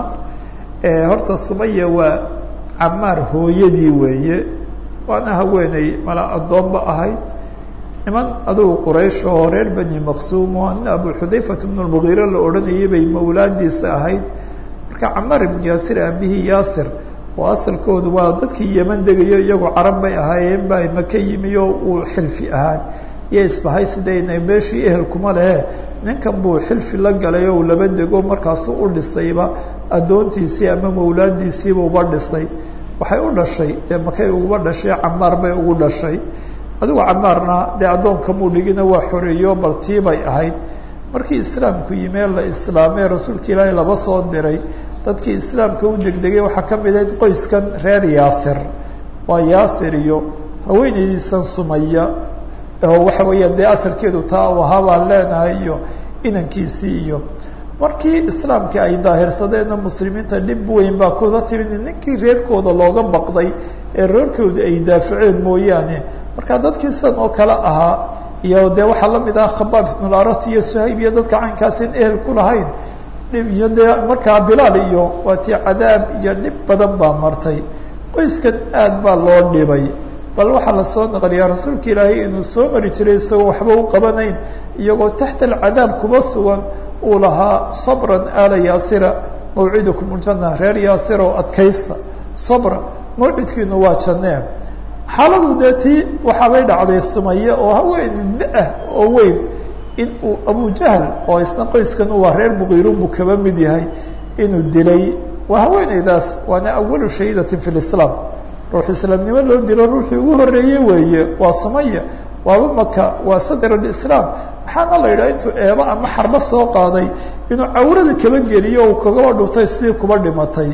horta sumaya waa camaar hooyadii weeye waana haweeney mala addoonba ahayd niman adugu quraysh oo reer bani maqsuum oo nin abu xudayfat bnu lmugiire la odhanayay bay mawlaadiisa ahayd marka camaar ibnu yaasir aabihii yaasir oo asalkoodu waa dadkii yeman degayo iyagoo carab bay ahaayeen ba maka yimi oo uu xilfi ahaan iyo isbahay sidayna meeshii ehel kuma lehe ninkan buu xilfi la galay oo uu laba dego markaasuu u dhisayba addoontiisii ama mawlaadiisiiba uba dhisay waxay u dhashay dee makay uguba dhashay camaar bay ugu dhashay adigu camaarna dee addoonkamuu dhigina waa xoreeyo bal tii bay ahayd markii islaamku yimee la islaamee rasuulka ilaahay laba soo diray dadkii islaamka u degdegay waxaa ka mid ahayd qoyskan reer yaasir waa yaasir iyo haweenaydiisan sumaya oo waxa weeyaan dee asalkeedu taa u ahaa baan leenahay iyo inankiisii iyo markii islaamkii ay daahirsadeenna muslimiinta dhib weyn baa kuda timid ninkii reerkooda looga baqday ee reerkooda ay daafaceen mooyaane marka dadkii sidan oo kale ahaa iyo dee waxaa lamid ah khabaab ibnularat iyo suhayb iyo dadka caynkaasin ehel ku lahayn dhib iyo dee markaa bilaal iyo waa tii cadaab iyo dhib badan baa martay qoyskan aad baa loo dhibay bal waxaa lasoo naqliyaa rasuulka ilaahay inuu soo mari jiray isagoo waxba u qabanayn iyagoo taxta alcadaab kuba sugan uu lahaa sabran aala yaasira mawcidukum ljana reer yaasir oo adkaysta sabra mawcidkiinu waa jannee xaaladu dee tii waxaabay dhacday sumaye oo haween da-ah oo weyn in uu abujahl oo isna qoyskan waa reer muqiirun buu kaba mid yahay inuu dilay waa haweeneydaas waana awalu shahiidatin fi lislaam ruux islaamnimo loo dilo ruuxii ugu horeeye weeye waa sumaya waaba maka waa sadr alislaam maxaana la yidhaha intuu eebo ama xarbo soo qaaday inuu cawrada kaba geliyo uu kagaba dhuftay sidii kuba dhimatay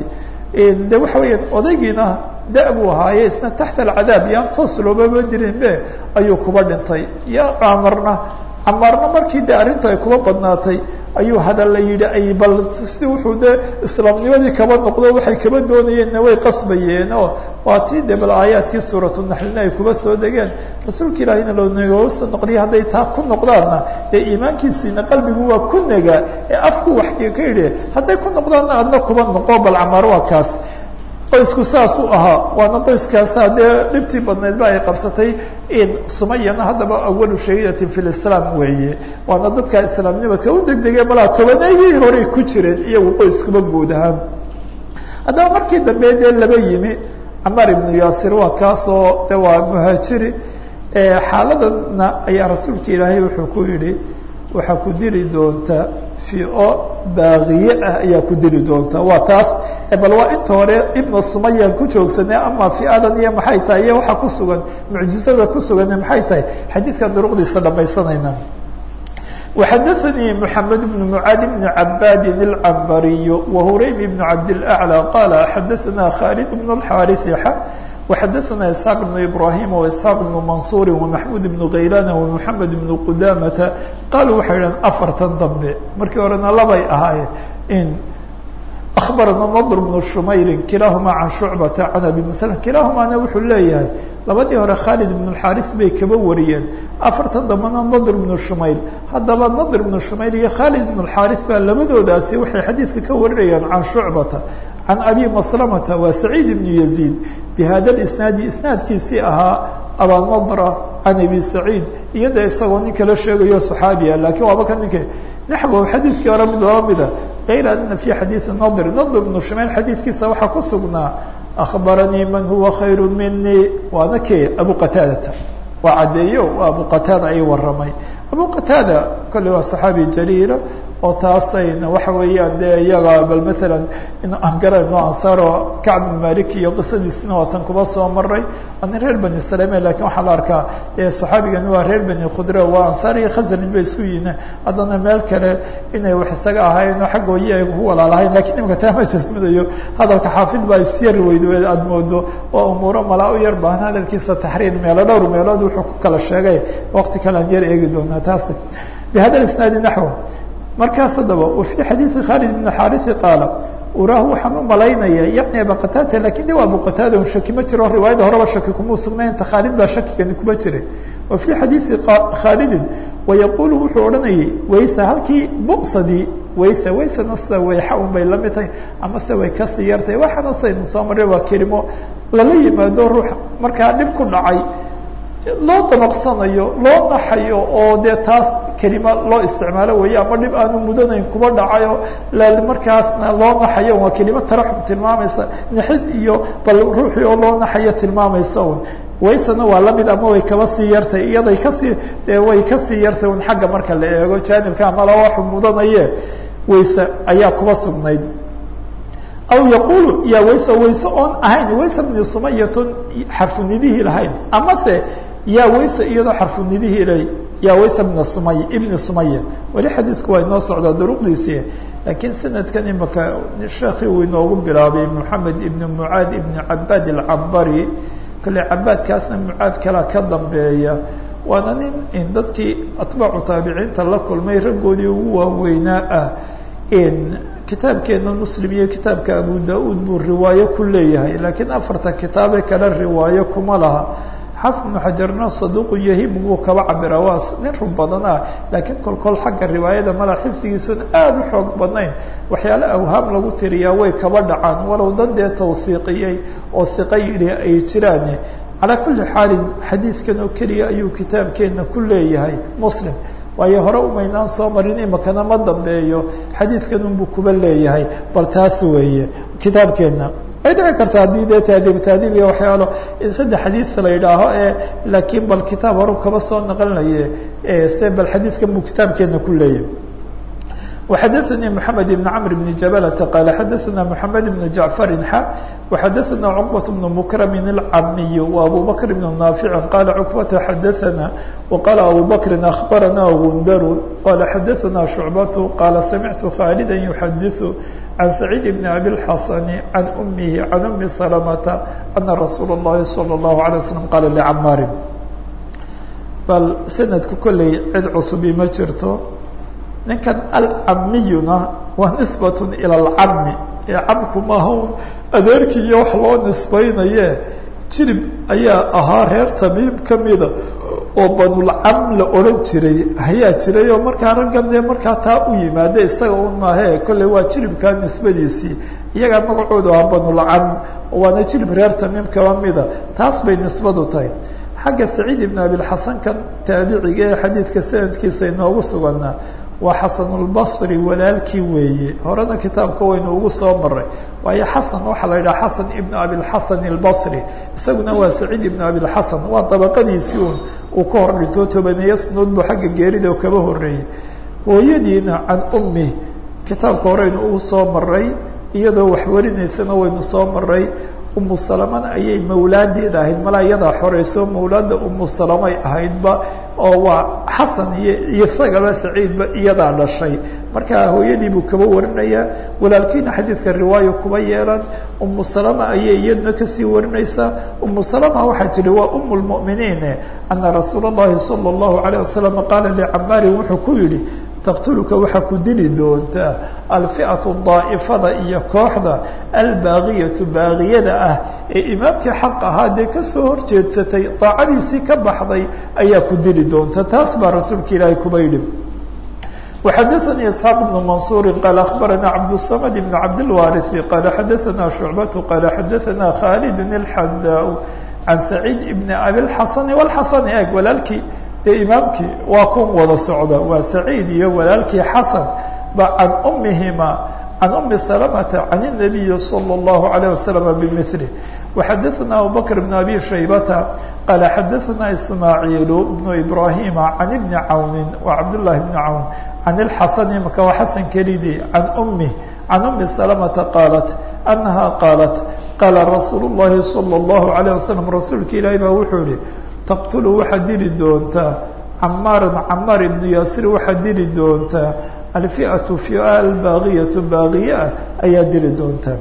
de waxa weeyaan odaygiina da buu ahaaye isna taxta alcadaab yaan toos loomama dirin be ayuu kuba dhintay ya camarna camaarna markii de arrintu ay kuba badnaatay ayuu hadal la yidhi ay bal si wuxuu de islaamnimadii kaba noqdo waxay kaba doonayeenna way qasbayeen oo waa tii de bal aayaadkii suuratu naxlina ay kuba soo degeen rasuulka ilaahina loonagoosa noqliya hadday taa ku noqdaanna dee iimaankiisiina qalbigu waa ku negaa ee afku wax ka yidhi hadday ku noqdaanna adna kuba noqo bal camaar waa kaas qoysku saasuu ahaa waana qoyskaasa dee dhibtii badnayd ba ay qabsatay sumayana haddaba awalu shahiidatin fi lislaam weeye waana dadka islaamnimadka u degdegay malaa tobaneeyii horey ku jireen iyagu qoyskuba guud ahaan haddaba markii dambe dee laba yimi camaar ibnu yaasir waa kaasoo de waa muhaajiri xaaladana ayaa rasuulka ilaahay wuxuu ku yihi waxaa ku dili doontaa fio baaqiye ah ayaa ku dili doonta waa taas bal waa inta hore ibna sumayaan ku joogsanay ama fiadan iyo maxay tahay iyo waxaa ku sugan mucjizada ku sugan maxay tahay xadiidka duruqdiisa dhamaysanayna وxadثnي محamed بن معاad بن عabاd العنbري وهuraym بن cabdالأعلى qال xadثna khالد بن الحاrث وxadثna إسحاq بن إبراهيم وإسحاq بن منصور ومحمود بن غيلان ومحamed بن qdاmة qالوا waxay dhaheen afartan dambe markii horena labay ahaayeen أخبرna نضر بن شmayr kilahma عan شhuعبة عن أbي مسلم kilahumana wuxuu leeyahay labadii hore khaalid ibnu xaaris bay kaba wariyeen afartan dambana nadr ibnu shumayl haddaba nadr ibnu shumayl iyo khaalid ibnu xaaris baa labadoodaasi waxay xadiidka ka warinayaan can shucbata can abi maslamata waa saciid ibnu yaziid bi hada isnaadi isnaadkiisii ahaa abanadra can abi saciid iyada isagoo nin kala sheegayo saxaabiya lakiin waaba ka ninka naxwo xadiidkii hore mid laba mida kayra ana fi xadiidi nadr nadr ibnu shumayl xadiidkiisa waxaa ku sugnaa akhbaranii man huwa khayru minii waana kee abu qataadata waa caddeeyo waa abu qataada ay waramay abu qataada kolley waa saxaabi jaliila oo taasayna waxa weeyaan dee iyaga bal maalan in aan garayno ansaaro kacb bin malik iyo qisadiisina waa tan kuba soo maray waa nin reer bani salame lakin waxaa la arkaa dee saxaabigani waa reer bani khudre waa ansaar iyo khasraj bay isku yihiin haddana meel kale inay wax isaga ahayn oo xaggooyi ay ku walaalahayn lakiin imika taa ma jasmidayo hadalka xaafid baa isyar weyd aada moodo waa umuuro malaa u yar baahan hadalkiisa taxriir meelo dhowr meelood wuxuu ku kala sheegay waqti kale aan yar eegi doonaa taas bihada isnaadi naxw markaas haddaba wafii xadiidi khaalid ibn xaarisi qaala uraahu waxaan u malaynaya yacni aba qataada lakin de waa abu qataada un shaki ma jiro riwaayada horeba shaki kuma sugnayn ta khaalid baa shakigani kuma jiray wa fii xadiidi khaalidin wayaqulu wuxuu odhanayay waysa halkii bu'sadii waysa waysana sida wayxa un bay la mid tahay ama se way kasii yartahay waxaana saynu soo marray waa kelimo lala yimaado ruux markaa dhib ku dhacay loo dabaqsanayo loo naxayo oo dee taas kelima loo isticmaalo weeye ama dhib aanu mudanayn kuba dhacayo markaasna loo naxayo waa kelimo taraxum tilmaamaysa naxid iyo bal ruuxii oo loo naxayo tilmaamaysa un waysana waa lamid ama way kaba sii yartay iyaday kasii way kasii yartay un xagga marka la eego jaanibka ama la waxu mudanaye wayse ayaa kuba sugnayd aw yaqulu ya wayse wayse oon ahayn wayse bni sumayatun xarfunidihii lahayn amase ya wayse iyadoo xarfunidihii la ya wayse bna sumay ibni sumaya weli xadiidku waa inoo socdaa duruqdiisii laakiin sanadkan imaka sheekii uu inoogu bilaabay moxamed ibni mucaad ibni cabaad alcambari kale cabaadkaasna mucaad kala ka dambeeya waana nin dadkii atbaacu taabiciinta la kulmay raggoodii ugu waaweynaa ah kitaabkeena muslim iyo kitaabka abu da-uud buu riwaayo ku leeyahay laakiin afarta kitaabe kale riwaayo kuma laha xafid ibnu xajarna saduuqu yahim buu kaba cabira waa nin run badan ah laakiin kolkol xagga riwaayada mala xifdigiisuna aada u xoog badnayn waxyaale awhaam lagu tiriyaa way kaba dhacaan walow dad dee tawsiiqiyey oo hiqa yidhi ay jiraan calaa kulli xaalin xadiidkan oo keliya ayuu kitaabkeena ku leeyahay muslim waayo hore umaynaan soo marin imakana ma dambeeyo xadiidkan unbuu kuba leeyahay bal taas weeye kitaabkeena way dhici karta haddii dee taadiib taadiib iyo waxyaalo in saddex xadiid la yidhaaho ee laakiin bal kitaab horu kaba soo naqlinaye se bal xadiidkan buu kitaabkeena ku leeyahay وxadثnي محamed بن cمر بن جبلة qال xadثna محamed بن جعفر x وxadثna cقبة بن مكرم الcamiي وأbو بكر بن نافع qال cقبة xadثna وqال أbو بكر أخبرna غندر qال xadثna شعبة qال سمعت خالدا يحdث عن سعيد بن أبي الحسن عن أمه عن أم سلمة أن رsuuل اللhi صلى الله عليه وسلم qال لcmاr bal سندku kolley cid cصbi ma jirto ninkan alcamiyuna waa nisbat ilى اlcami ee camku maaha adeerkii iyo wax loo nisbaynaye jirib ayaa ahaa reer tamiim kamida oo banulcam la odhan jiray ayaa jiray oo markaa raggan dee markaa taa u yimaade isaga un maahe kolley waa jiribkaa nisbadiisii iyagaa magacoodu ahaa banulcam waana jirib reer tamiim kaba mida taas bay nisbadu tahay xagga saciid ibn abilxasan kan taabiciga ee xadiidka sanadkiisa inoogu suganaa waa xasanulbasri walaalkii weeye horena kitaabka waynu ugu soo maray waayo xasan waxaa la yidhaha xasan ibnu abilxasan albasri isaguna waa saciid ibnu abilxasan waa dabaqadiisii un uu ka hor dhintoo tobaneeyo sanood buu xagga geerida kaba horeeyey hooyadiina can ummi kitaabka horeynu ugu soo maray iyadoo wax warinaysana waynu soo maray umu salamana ayay mawlaadeeda ahayd malaa iyadaa xoreyso mawlaada umu salamay ahaydba oo waa xasan iyo isagaba saciidba iyadaa dhashay marka hooyadii buu kaba warinayaa walaalkiina xadiidka riwaayo kuba yeelan umu salama ayay iyaduna kasii warinaysaa umu salama waxay tihi waa umu lmu'miniin ana rasuula اllahi salى اllahu alayه wasalam qaala licamaarin wuxuu ku yihi taqtuluka waxaa ku dili doontaa alfi'atu daa'ifada iyo kooxda albaaqiyatu baaqiyada ah ee imaamkii xaq ahaa dee kasoo horjeedsatay daacadiisii ka baxday ayaa ku dili doonta taas baa rasuulka ilaahay kuba yidhi وxadثnي اسحاq بن منصور qال أخبرnا cبدالصمد بن cبدالوارث qال xadثnا شعبة qال xadثnا khالد الحdاء عن سعيد بن أbي الحسن والحسن eg walaalkii dee imaamkii waa kun wada socda waa سعيid iyo walaalkii xaسن ba عan أmihima عن أم سلمة عن النبي صلى الله عليه وسلم بمثله وxadثnا أبوبكر بن أبي شhيبة qال xadثnا إسماعيل بن إبراهيم عن بن عون وعبد الله بن عون عن الحسن maka waa xسن kelidii عن أمه عن أم سلمة قالت أنها قالت qاla رsuuل اللhi صلى الله عليه وسلم رasuulka ilaahi baa wuxuu yihi تqتل waxaad dili doontaa cmاarا cmاar بن yاsir waxaad dili doontaa الفئة فئة الباغية baaغiye ah ayaa dili doontaa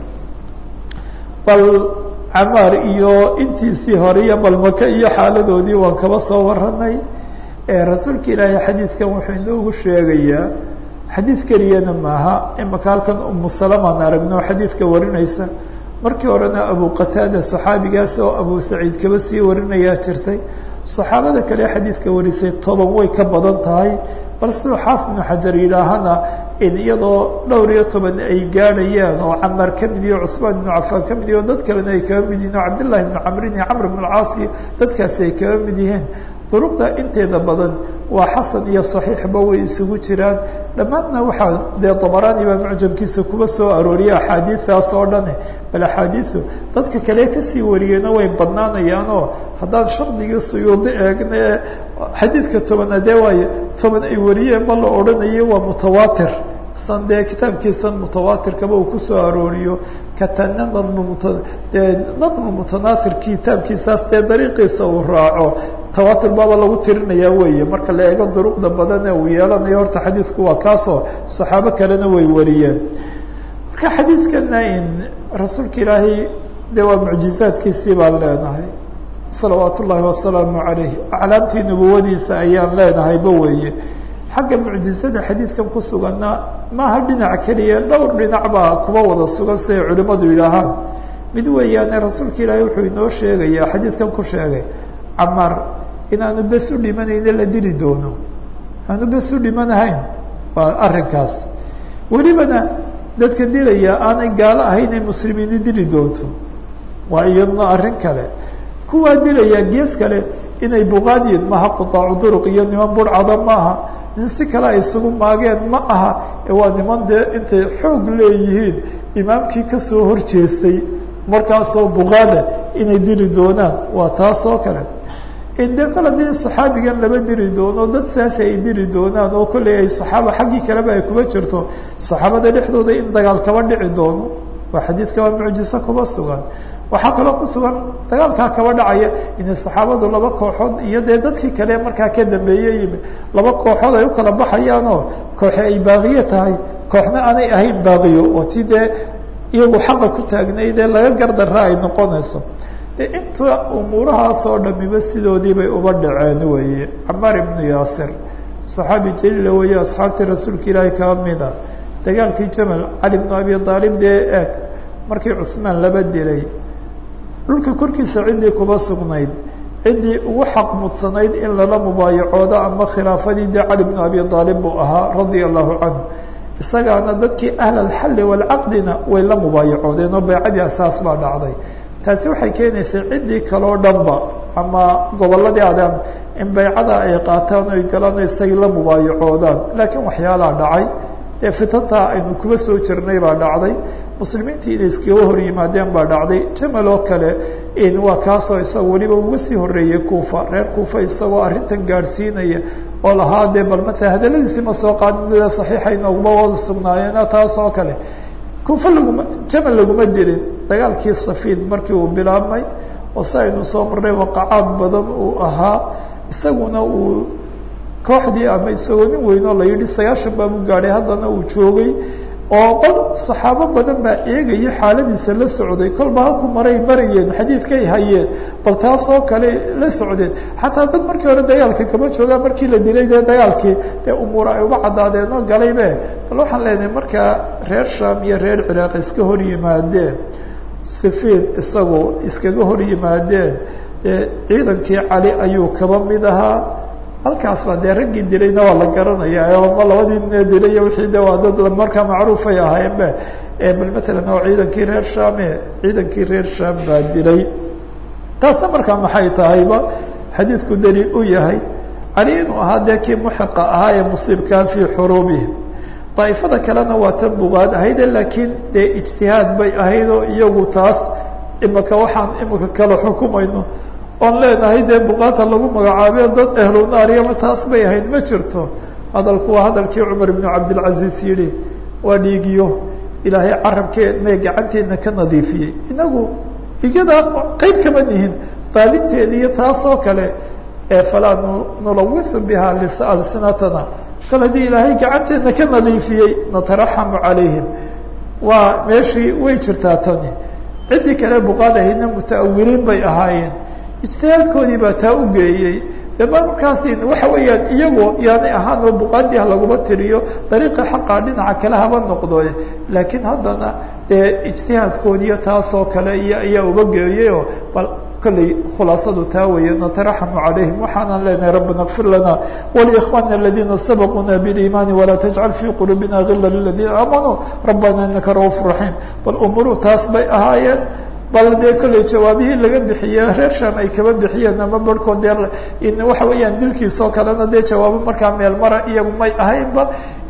bal camaar iyo intiisii hore iyo balmaka iyo xaaladoodii waan kaba soo waranay rasuulka ilaahay xadiidkan wuxuu inoogu sheegayaa xadiid keliyana maaha imaka halkan umu salamaan aragno xadiidka warinaysa markii horena abu qataada saxaabigaas oo abu saciid kaba sii warinayaa jirtay saxaabada kale xadiidka warisay toban way ka badan tahay bal siduu xaafid ibnu xajar yidhaahana in iyadoo dhowr iyo toban ay gaadhayaan oo camaar ka mid iyo cuhmaan ibnu cafaan ka mid iyo dad kalena ay kaba mid yihin oo cabdillahi ibnu camrin iyo camr ibnu alcaasi dadkaasi ay kaba mid yihiin duruqda inteeda badan waa xasan iyo saxiixba way isugu jiraan dhammaadna waxaa dee dabaraani baa mucjamkiisa kuba soo arooriya axaadiidaas oo dhane bal axaadiidu dadka kale kasii wariyeyna way badnaanayaanoo haddaan shardigii suyuudi eegna ee xadiidka tobanaadee waayo toban ay wariyeen ma la odhanayo waa mutawaatir san dee kitaabkiisan mutawaatirkaba uu kusoo arooriyo katana nadm dee nadmu mutanaathir kitaabkiisaas dee dariiqiisa uu raaco tawaatir baaba lagu tirinayaa weeye marka la eego duruqda badan ee uu yeelanayo horta xadiidku waa kaasoo saxaabo kalena way wariyeen marka xadiidkana in rasuulka ilaahay dee waa mucjizaadkiisii baan leenahay salawaat ullaahi wasalaamu calayh aclaamtii nubuwadiisa ayaan leenahayba weeye xagga mucjizada xadiidkan ku suganna maaha dhinac keliya dhowr dhinac baa kuba wada sugan siday culimmadu yidhaahaan mid weeyaane rasuulka ilaahay wuxuu inoo sheegayaa xadiidkan ku sheegay camaar inaanu bes u dhimanayne la dili doono aanu bes u dhimanahayn waa arrinkaas welibana dadka dilaya aanay gaalo ahayn ay muslimiini dili doonto waa iyadna arrin kale kuwaa dilaya gees kale inay buqaadiyin maha qutaacu duruq iyo niman burcada maaha nin si kale ay isugu maageen ma aha ee waa niman dee intay xoog leeyihiin imaamkii kasoo horjeestay markaasoo buqaada inay dili doonaan waa taas oo kale de kol haddii saxaabigan laba dili doono dad saas ay dili doonaan oo kolley ay saxaaba xaggii kaleba ay kuba jirto saxaabada dhexdooda in dagaal kaba dhici doono waa xadiidka waa mucjiso kuba sugan waxaa kaloo ku sugan dagaalkaa kaba dhacaya inay saxaabadu laba kooxood iyo dee dadkii kale markaa ka dambeeye yimi laba kooxood ay u kala baxayaanoo kooxe ay baaqiyo tahay kooxna aanay ahayn baaqiyo oo ti dee iyagu xaqa ku taagnaydee laga gardarra ay noqonayso inta umuurahaasoo dhamiba sidoodii bay uba dhaceen weeye camaar ibnu yaasir saxaabi jaliila weeye asxaabtii rasuulka ilaahi kaa mida dagaalkii jamal cali bnu abi aalib dee eeg markii cusmaan laba dilay dhulka korkiisa ciddii kuba sugnayd ciddii ugu xaq mudsanayd in lala mubaayacoodo ama khilaafadii dee cali bnu abi aalib buu ahaa radia allahu canhu isagaana dadkii ahl alxalli waalcaqdina way la mubaayacoodeen oo baycadii asaas baa dhacday taasi waxay keenaysaa ciddii kaloo dhanba ama gobolladii adaan in baycada ay qaataan oy galaan isagii la mubaayacoodaan laakiin waxyaalaa dhacay dee fitantaa aynu kuba soo jirnay baa dhacday muslimiintii inay iskaga hor yimaadeen baa dhacday jamal oo kale waa kaasoo isagoo weliba uga sii horeeyey kuufa reer kuufa isagoo arrintan gaadhsiinaya oo lahaa dee bal matala hadaladiisii ma soo qaadin saxiixa inooguma wada sugnaayeena taas oo kale kuufa laguma jamal laguma dilin dagaalkii safiin markii uu bilaabmay oo si aynu soo marnay waqacaad badan uu ahaa isaguna uu kooxdii ama isagoo nin weynoo la yidhi sagaashan baabu gaadhay haddana uu joogay oo qol saxaabo badan baa eegaya xaaladiisa la socday kolba halku maray marayeen xadiidkay hayeen bal taasoo kale la socdeen xataa dad markii hore dagaalka kama joogaan markii la dilay dee dagaalkii dee umuura ay uga caddaadeen oo galaybe bal waxaan leenahay markaa reer sham iyo reer ciraaq iska hor yimaadeen sifiin isagu iskaga hor yimaadeen ciidankii cali ayuu kaba mid ahaa halkaas baa dee raggii dilayna waa la garanaya ma labadii ne dilay wixii de waa dad markaa macruufay ahaayeenbe bal matalan oo ciidankii reer shame ciidankii reer sham baa dilay taasna markaa maxay tahayba xadiidku daliil u yahay cali inuu ahaa dee kii muxiqa ahaa ee musiibkaa fii xuruubihim daa'ifada kalena waa tan bugaad ahayde laakiin dee ijtihaad bay ahayd oo iyagu taas imika waxaan imika kala xukumayno oon leenahay dee buqaata lagu magacaabiyo dad ahlu naariyama taas bay ahayd ma jirto hadalku waa hadalkii cumar ibnu cabdilcaziz yihi waa dhiigiyo ilaahay carabkeena gacanteedna ka nadiifiyey inagu dhiigyadaa qeyb kama nihin daalinteeda iyo taas oo kale ee falaa nulawisu biha alsinatana kal haddii ilaahay gacanteedna ka nadiifiyey nataraxamu calayhim waa meeshii way jirtaa tani ciddii kale buqaad ahaydna muta'awiliin bay ahaayeen ijtihaadkoodii baa taa u geeyey de markaasi waxa weeyaan iyagu yaanay ahaan oo buqaadii ha laguma tiriyo dariiqa xaqaa dhinaca kale haba noqdo laakiin haddana dee ijtihaadkoodiiyo taasoo kale iyo ayaa uba geeyayoo bal kolley khulaasadu taa weeye nataraxamu calayhim waxaanan leenahay rabbana kfir lana waliikhwana aladiina sabaquuna biliimaani walaa tajcal fii quluubina gila liladiina aamanuu rabbana inaka ra'uuf raxiim bal umuruhu taas bay ahaayeen bal dee kolley jawaabihii laga bixiye reer sham ay kaba bixiyeen ama barhkood dee waxa weeyaan dilkiisoo kalena dee jawaabo markaa meel mara iyagu may ahaynba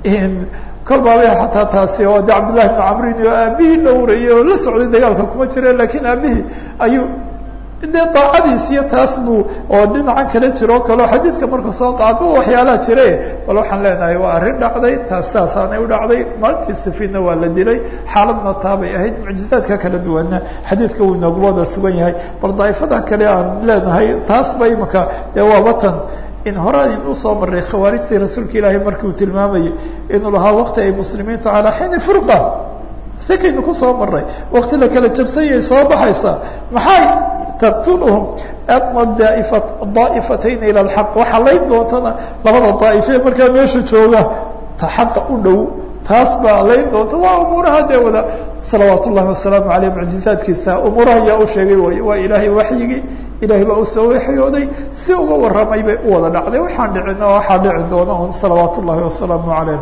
kol baaba xataa taasi oo de cabdillahi bnu camrin oo aabihii dhowrayay oo la socday dagaalka kuma jire lakiin aabihii ayuu dee daacadiis iyo taas buu oo dhinacan kale jiroo kaleo xadiidka marka soo qaado waxyaalaha jire bal waxaan leenahay waa arrin dhacday taas saasaanay u dhacday maalintii safiinna waa la dilay xaaladna taabay ahayd mucjizaadka kala duwanna xadiidka wuu inoogu wada sugan yahay bal daa'ifadan kale aan leenahay taas ba imika dee waa watan in hore in usoo maray khawaarijtii rasuulka ilaahay markii uu tilmaamayay inuu lahaa wakti ay muslimiintu calaa xiini furqa sikaynu kusoo maray wakti la kala jabsanyay soo baxaysa maxay taqtuluhum adma daa'ifa daa'ifatayn ila alxaq waxaa layn doontana labada daa'ife markaa meesha jooga ta xaqa u dhow taas baa layn doonta waa umuuraha dee wada salawaat ullahi wasalaamu aleyh mucjizaadkiisa umuuraha yaa u sheegay way waa ilaahay waxyigii ilahay baa usoo waxyooday si uga warramay bay u wada dhacday waxaan dhicin oo waxaa dhici doona un salawaat ullahi wasalaamu aleyh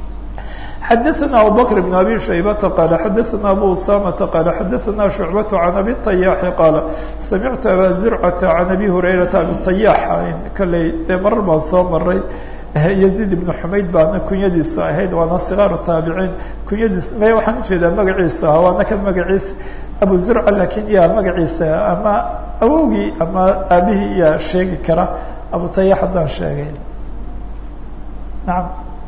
xadaثna abu bkr بن abi shaybata qala xadaثna abu usamata qala xadaثna shucbaة can abi طayaxi qaala samictu aba zurcata can abi hurayrata abi طayax kaley dee marar baan soo maray yaziid ibn xumayd baana kunyadiisu ahayd waana sikaaru taabiciin kunyadiis m waxaan ujeedaa magaciisu ah waana kan magaciisa abu zurca lakin yaa magaciisa ama awowgii ama aabihii yaa sheegi kara abu tayax haddaan sheegay naam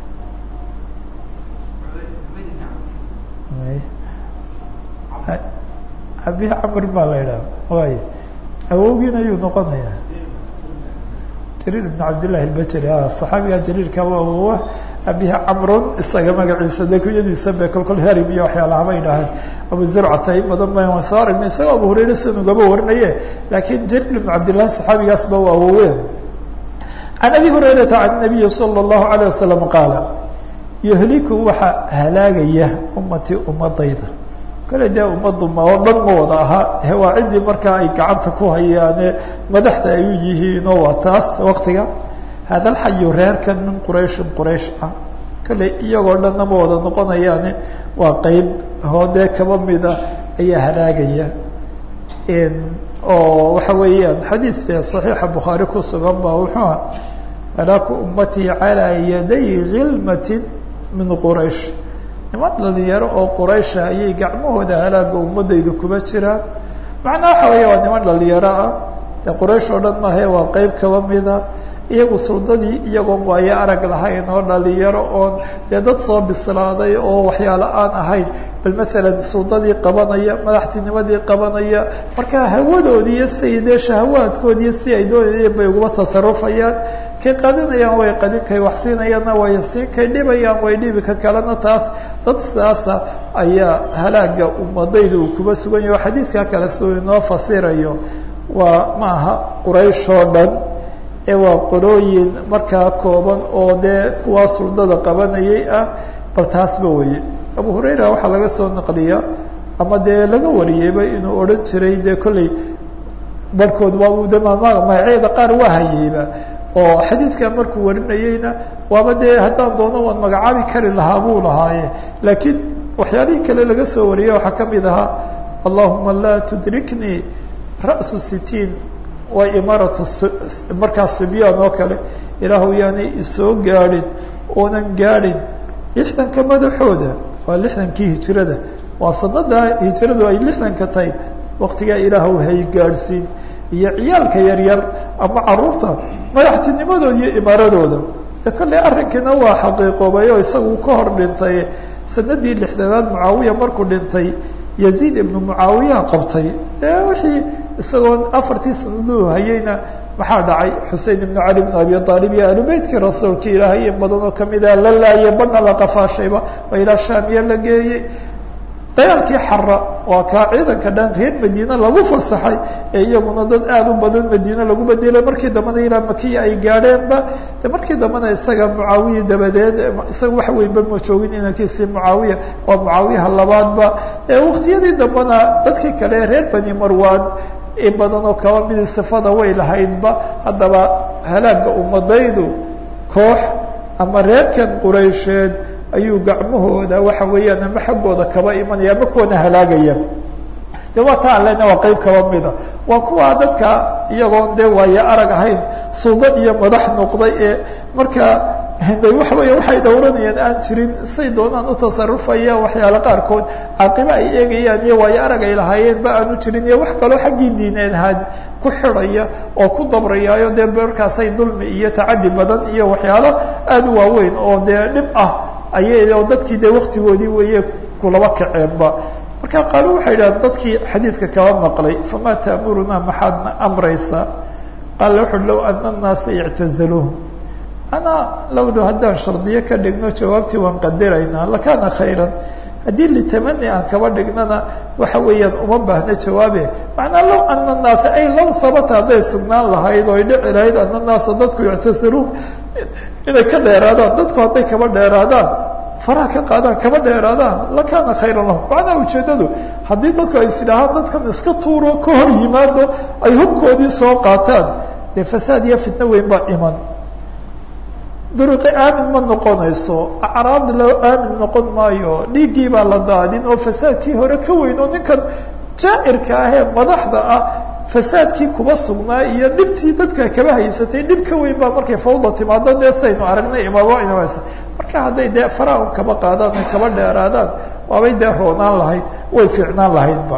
abihi camr baa la idhaha waay awowgiina ayuu noqonaya jariir ibn cabdillahi albajri a saxaabiga jariirka waa awowa abihi camrun isaga magaciisa de kunyadiisa be kolkol harim iyo waxyaalaha bay idhaahaan abu zurcata in badan ba waan soo aragnay isagoo abu hurayre sidan ugaba warinaye laakiin jariir ibn cabdillahi saxaabigaas ba waa awowe can abi hurayrata can nabiyi sala allahu alayh wasalam qaala yuhliku waxaa halaagaya ummatii ummadayda kale dee ummaddu ma oo dhan ma wada ahaa waa ciddii markaa ay gacanta ku hayaane madaxda ay u yihiinoo waa taas waktiga hada alxayu reerkan min qurayshin quraysh ah kale iyagoo dhanna ma wada noqonayaane waa qeyb hoodee kaba mida ayaa halaagaya oo waxa weeyaan xadiid saxiixa bukhaari ku sugan ba wuxuu ah halaaku ummatii calaa yaday khilmatin min quraysh niman dhalinyaro oo quraysha ayay gacmahooda halaaga ummadaydu kuma jiraan macnaa waxa weya waa niman dhalinyaro ah dee quraysh oo dhan maahae waa qeyb kaba mida iyagu suldadii iyagoon waayo arag lahayn oo dhalinyaro oon dee dad soo bislaaday oo waxyaalo aan ahayn bal maalan suldadii qabanaya madaxtinimadii qabanaya marka hawadoodii iyo siay dee shahawaadkoodii si ay doonayeen bay uguma tasarufayaan kay qadinayaan way qadin kay wax siinayaanna way siin kay dhibayaan way dhibi ka kalena taas dad sidaasa ayaa halaaga ummadayda uu kuba sugan yaho xadiidkaa kale si uu inoo fasirayo waa ma aha quraysh oo dhan ee waa qolooyin markaa kooban oo dee kuwaa suldada qabanayay ah bal taasba weye abu hurayra waxaa laga soo naqliya ama dee laga wariyeyba inuu odhan jiray dee kolley barhkood waa de magacyada qaar waa hayeyba oo xadiidka markuu warinayeyna waaba dee haddaan doono waan magacaabi kari lahaa buu lahaaye laakiin waxyaalihii kale laga soo wariyey waxaa ka mid ahaa allahuma laa tudriknii ra'su sitiin waa imaaratu markaa sibyaan oo kale ilaahu yaanay isoo gaadhin oonan gaadhin lixdanka madaxooda waa lixdankii hijirada waa sanada hijiradu ay lixdanka tahay waktigaa ilaahu hay gaadhsiin iyo ciyaalka yaryar ama caruurta madaxtinimadooda iyo imaaradooda e kolley arrinkiina waa xaqiiqoobay oo isagu ka hor dhintay sanadii lixdanaad mucaawiya markuu dhintay yaziid ibnu mucaawiya qabtay ee wixii isagoon afartii sanaduu hayeyna maxaa dhacay xusein ibnu cali bnu abi aalib iyo alubeytkii rasuulka ilaahay in badan oo kamida la laayay badna la qafaashayba oo ilaa shaamiya la geeyey dagaalkii xara waa kaa ciidanka dhan reer madiine lagu fasaxay ee iyaguna dad aada u badan madiine lagu bedelay markii dambena ilaa makiya ay gaadheenba de markii dambena isaga mucaawiya dabadeed isaga wax weynba ma joogin inankiisii mucaawiya waa mucaawiyaha labaadba waktiyadii dambena dadkii kale reer bani marwan in badan oo kaba midi sifada way lahaydba haddaba halaaga ummadaydu koox ama reerkan quraysheed ayuu gacmahooda waxa weeyaan ama xaggooda kaba imanaya ama kuwana halaagaya de waa ta an lena waa qeyb kaba mida waa kuwa dadka iyagoon dee waayo arag ahayn sulda iyo madax noqday ee markaa de waxa weya waxay dhowranayaan aan jirin say doonaan u tasarufaya waxyaale qaarkood caaqibo ay eegayaan iyo waayo arag ay lahaayeenba aanu jirin iyo wax kaloo xaggii diineed ahaad ku xidhaya oo ku dabrayaayo dee markaasay dulmi iyo tacadi badan iyo waxyaalo aada u waaweyn oo dee dhib ah ayay oo dadkii dee waktigoodii weeye kulaba kaceenba marka qaalo waxay yidhahdeen dadkii xadiidka kaba maqlay famaa ta'murunaa maxaadna amraysaa qaala wuxu low ana annaasa ictazaluuhum anaa lowdu haddaan shardiyo ka dhigno jawaabtii waan qadiraynaa lakaana khayran haddii litamani aan kaba dhignana waxa weeyaan uma baahna jawaabe macnaa low ana annaasa ay low sabata hadday sugnaan lahayd oo ay dhici lahayd ana annaasa dadku ictazaluuhum inay ka dheeraadaan dadku hadday kaba dheeraadaan faraha ka qaadaan kaba dheeraadaan lakaana khayran lahum macnaha ujeedadu haddii dadku ay isidhaahaan dadkan iska tuuro ka hor yimaado ay hubkoodii soo qaataan dee fasaad iyo fitno weyn baa iman duruqi aamin ma noqonayso acraab loo aamin noqon maayo dhiiggii baa la daadin oo fasaadkii hore ka weyn oo ninkan jaa-irka ah ee madaxda ah fasaadkii kuba sugnaa iyo dhibtii dadka kaba haysatay dhib ka weyn baa markay fawda timaado dee saynu aragnay imaamo inasa marka hadday dee faraun kaba qaadaan ay kaba dheeraadaan waabay dee roonaan lahayd way fiicnaan lahaydba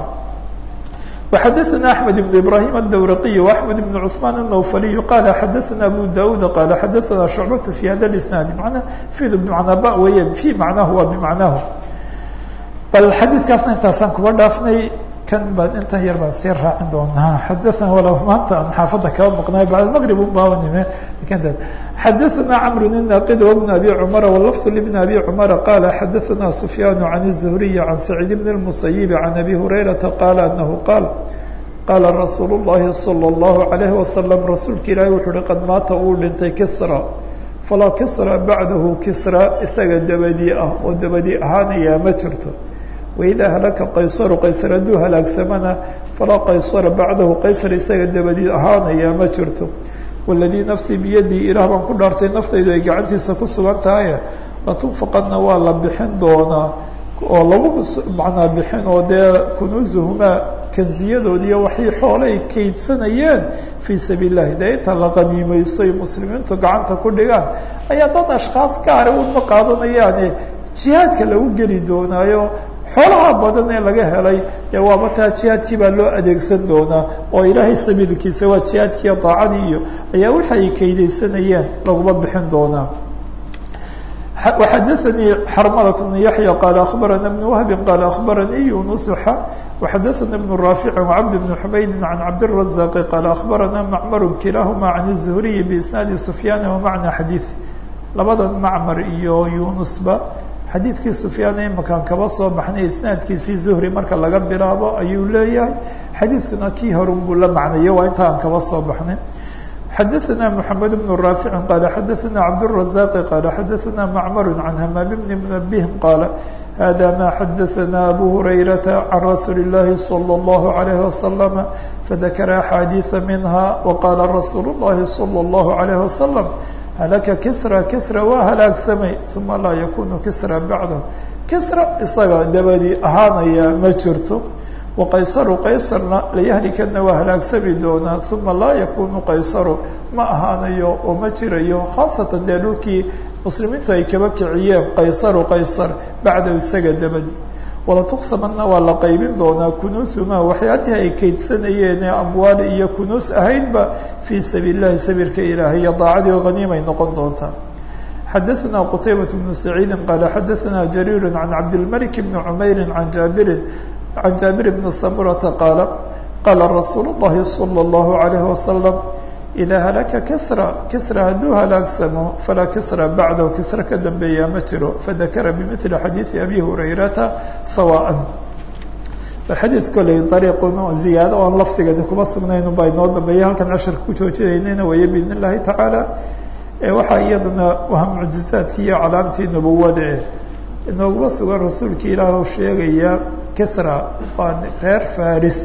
وxadثna أحمد بن إبراهيم الdwرقي وأحمد بن عثمان النوفلي qال xadثna أبو داود qال xadثna شعبة في hada الإسناaد mna فid بمعنaa ba wey في معنaه waa بمعنaaه bal xadيثkaasna intaasaan kuba dhaafnay kan baan intan yar baan sii raacin doonaa xadaثna wal maanta aan xaafada kaba maqnay baعd المغرب unbaanime xadaثna cمر الناqd وبن أbي cمر واللفظ لبن أbي cمر qال xadaثna سفyان عن الزهري عن سعيد بن المسيب عن أbي هريرةa qال أنه qال qاla رsuuل اللhi صلى الله عليه وسلم rasuulka ilaahi wuxu uhi qad maata uu dhintay kisrى falaa kisrى baعdahu kisrى isaga dabadii ah oo dabadii ahaanayaa ma jirto waidaa halaka qaysaru qaysar hadduu halaagsamana falaa qaysara bacdahu qaysar isaga dabadii ahaanayaa ma jirto waladii nafsii biyadii ilaah baan ku dhaartay naftaydu ay gacantiisa ku sugan tahay latunfaqadna waa la bixin doonaa oo lagu macnaa bixin oo dee kunuusuhumaa kanziyadoodiiyo waxay xoole ay kaydsanayeen fii sabiil illahi dee inta la qaniimaysto ay muslimiintu gacanta ku dhigaan ayaa dad ashkhaas gaara unma qaadanayaane jihaadka lagu geli doonaayo xoolaha badan ee laga helay ee waaba taa jihaadkii baa loo adeegsan doonaa oo ilaahay sabiilkiisa waa jihaadkiiyo daacadii iyo ayaa waxa ay kaydaysanayeen laguma bixin doonaa وxadثnي xrmلة بن يحيى qال أخبرنا بن وهب qال أخبرني يونس ح وxadثna بن رافع وعبد بن حمyد عن عبدالرزاق qال أخبرنا معمر كلاهma عن الزهري بإسناaد سفyان ومعنى xadيث labada معmر iyo يونسba xadiidkii سفyaan imakan kaba soo baxnay isnaadkiisii زهري marka laga bilaabo ayuu leeyahay xadiidkuna kii horun buu la macnayo waa inta aan kaba soo baxnay xdثna محمد بن رافع qال xdثna عبدالرزاق qال xdثna معمر عن hmام بن منبه qال hذا ma xdثna أbو هريرة عن رsuuل اللhi صلى الله عليه وسلم فذkر أحاadيث منها وqال رsuuل اللhi صلى الله عليه وسلم هلka كسرى كسرى waa hلاagsamay ثuma laa ykun كسرى baعdه كسرى isaga dabadii ahaanaya ma jirto وqayصr qaysarna layahlikana waa halaagsami doonaa uma laa yakunu qaysaru ma ahaanayo oo ma jirayo khaasatan dee dhulkii muslimiintu ay kaba kiciyeen qaysaru qaysar bacdahu isaga dabadi walatuqsamana waa la qaybin doonaa kunuusuma waxyaalihii ay keydsanayeen ee amwaali iyo kunuus ahaydba fii sabiil lahi sabiilka ilaahay iyo daacadii o haniimay noqon doontaa xadaثna qtaybaة بن سacيidi qal xadaثna jariir عan cabdالmلك بn cmayr عan jaabirin عن جابر بن سمرة قال قال رsuuل اللhi صلى الله عليه وسلم إذا هلka كسرى كسرى haduu halaagsamo falaa كسرى baعdه كسرى ka dambeeya ma jiro فذakra بمثل xadيiث أbي هريرةa سواء xadيiث koley طريqn زiyaado oon lafdigani kuma sugnayn baa inoo dambeeya halkan casharka ku joojinaynayna waya بإذن الlahi taعaalى waxaa iyadana waa muعjiزaadki iyo calaamtii نubuwada eh inooguma sugan rasuulki ilaah oo sheegaya kisra waa reer faris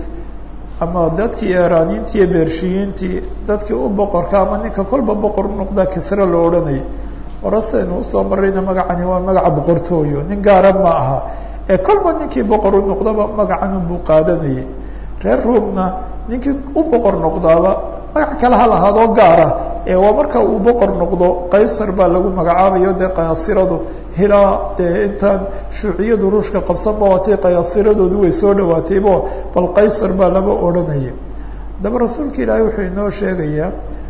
ama dadkii eraaniintii iyo beershiyiintii dadkii u boqorka ama ninka kolba boqor noqda kisra loo odhanayay horasaynu usoo marayna magacani waa magaca boqortooyo nin gaara ma aha ee kolba ninkii boqor u noqdaba magacan unbuu qaadanayay reer ruumna ninkii u boqor noqdaaba magac kale ha lahaadoo gaara ee waa marka uu boqor noqdo qaysar baa lagu magacaabayo dee qayaasiradu hilaa dee intaan shuuciyadu ruushka qabsanba waatay qayaasiradoodu way soo dhawaataybo bal qaysar baa laba odhanaya haddaba rasuulka ilaahay wuxuu inoo sheegayaa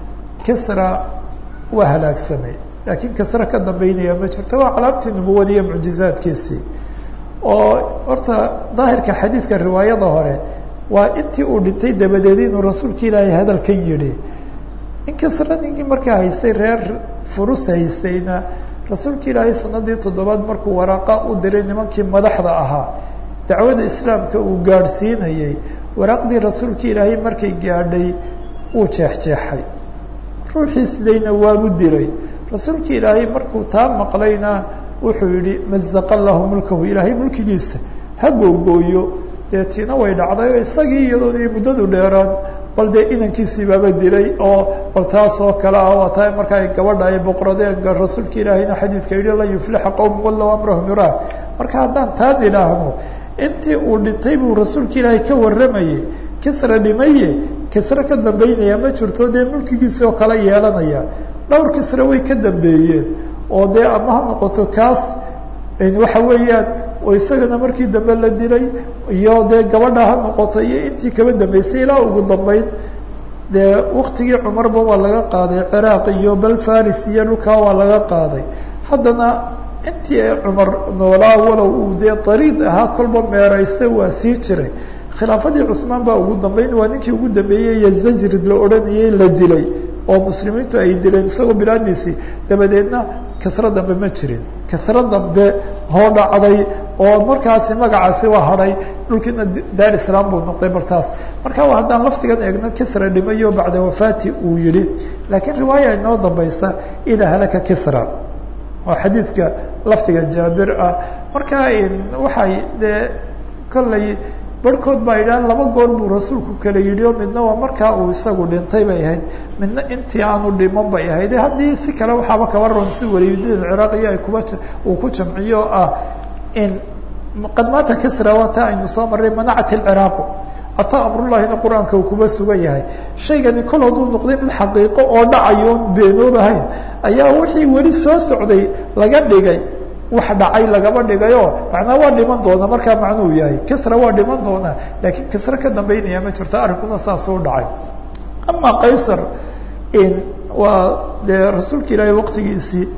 kisra waa halaagsamay laakiin kisra ka dambeynaya ma jirto waa calaamtii nubuwada iyo mucjizaadkiisii oo horta daahirka xadiidka riwaayada hore waa intii uu dhintay dabadeed inuu rasuulka ilaahay hadalkan yidhi in kisra ninkii markaa haystay reer furus haystayna rasuulka ilaahay sanadii toddobaad markuu waraaqa u diray nimankii madaxda ahaa dacwada islaamka uu gaadhsiinayay waraaqdii rasuulka ilaahay markay gaadhay wuu jeexjeexay ruuxii sidayna waabu dilay rasuulka ilaahay markuu taa maqlayna wuxuu yihi mazaqa lahu mulkahu ilaahay mulkigiisa ha googooyo dee tiina way dhacday oo isagii iyadoodii muddadu dheeraan bal dee inankiisii baaba dilay oo bal taas oo kale ah waa taa marka ay gabadha ay boqoradeen rasuulka ilaahayna xadiidka yihi lan yuflixa qowm wallow amrahum yuraah marka haddaan taan idhaahno intii uu dhintay buu rasuulka ilaahay ka warramayay kisra dhimaye kisra ka dambeynaya ma jirto dee mulkigiisi oo kale yeelanaya dhowr kisra way ka dambeeyeen oo dee ama ha noqoto kaas waxa weeyaan oo isagana markii dambe la dilay iyo dee gabadha ha noqoto iyo intii kaba dambeysay ilaa ugu dambeyn dee waktigii cumarba waa laga qaaday ciraaq iyo bal faris iyo dhulkaa waa laga qaaday haddana intii cumar noolaa walow uu dee dariid ahaa kolba meeraysta waa sii jiray khilaafadii cusmaan baa ugu dambeyn waa ninkii ugu dambeeyey iyo zajrid la odhanayay la dilay oo muslimiintu ay dileen isagoo bilaadiisii dabadeedna kasro dambe ma jirin kasro dambe hoo dhacday oo markaasi magacaasi waa hadhay dhulkiina daar islaam buu noqday bartaas marka haddaan laftigan eegno kisra dhimayo bacda wafaati uu yihi laakiin riwaaya inoo dambaysa idaa halaka kisra oo xadiidka laftiga jaabir ah marka waxay dee kollay barhkood baa yidhaha laba goor buu rasuulku kala yidhi oo midna waa markaa uu isagu dhintay bay ahayd midna intii aanu dhiman bay ahayd haddii si kale waxaaba kaba ron si waliyudiin alciraaqiyo ay kuba uu ku jamciyo ah in qad maata kisra waa taa aynu soo marray manacat alciraaqu ataa amrullahina qur-aanka uu kuba sugan yahay shaygani kol hadduu noqday mid xaqiiqo oo dhacayo on beenoobahayn ayaa wixii weli soo socday laga dhigay wax dhacay lagaba dhigayo macnaa waa dhiman doona markaa macnuu yahay kisra waa dhiman doonaa laakiin kisra ka dambeynaya ma jirto arrinkuna saasuu dhacay ama qaysar waa dee rasuulka ilaahay waqtigiisii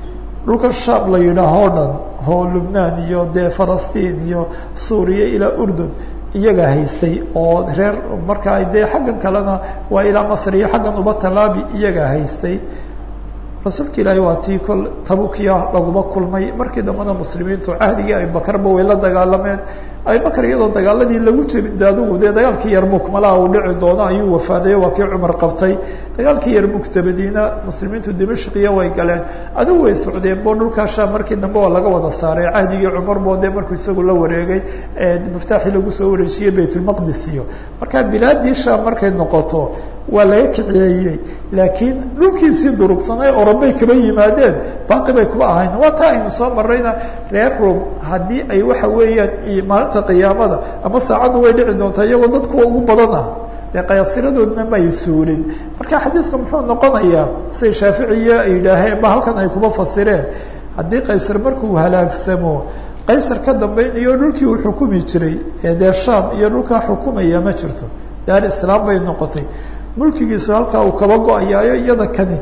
dhulka shaam la yidhaaho o dhan oo lubnaan iyo dee falastiin iyo suuriya ilaa urdun iyaga haystay oo reer markaa dee xaggan kalena waa ilaa masr iyo xaggan uba talaabi iyaga haystay rasuulka ilaahi waa tii kol tabukiya laguma kulmay markii dambena muslimiintu cahdigii abubakarba way la dagaalameen abubakar iyadoo dagaaladii lagu jebin de adigu dee dagaalkii yarmuk malaha uu dhici doono ayuu wafaaday waa kii cumar qabtay dagaalkii yarmuk dabadiina muslimiintu dimashqiya way galeen adigu way socdeen bo dhulkaa shaam markii dambe waa laga wada saaray cahdigii cumar bo dee markuu isagu la wareegay miftaaxii lagu soo wareejiyey baytulmaqdis iyo marka bilaadii shaam markay noqoto waa laga kiciyeeyey laakiin dhulkiisii durugsanay orobay kaba yimaadeen baaqi bay kuba ahayn waa taa aynu soo marayna reer rom haddii ay waxa weeyaan maalinta qiyaamada ama saacaddu way dhici doontaa iyagoo dad kuwa ugu badan ah dee qayaasiradoodna may suulin marka xadiidku muxuu noqonayaa siday shaaficiya ay yidhaaheen ba halkan ay kuba fasireen haddii qaysar markuu halaagsamo qaysar ka dambaynayo dhulkii uu xukumi jiray ee dee shaam iyo dhulkaa xukumaya ma jirto daar islaam bay noqotay mulkigiisu halkaa uu kaba go-ayaayo iyada kani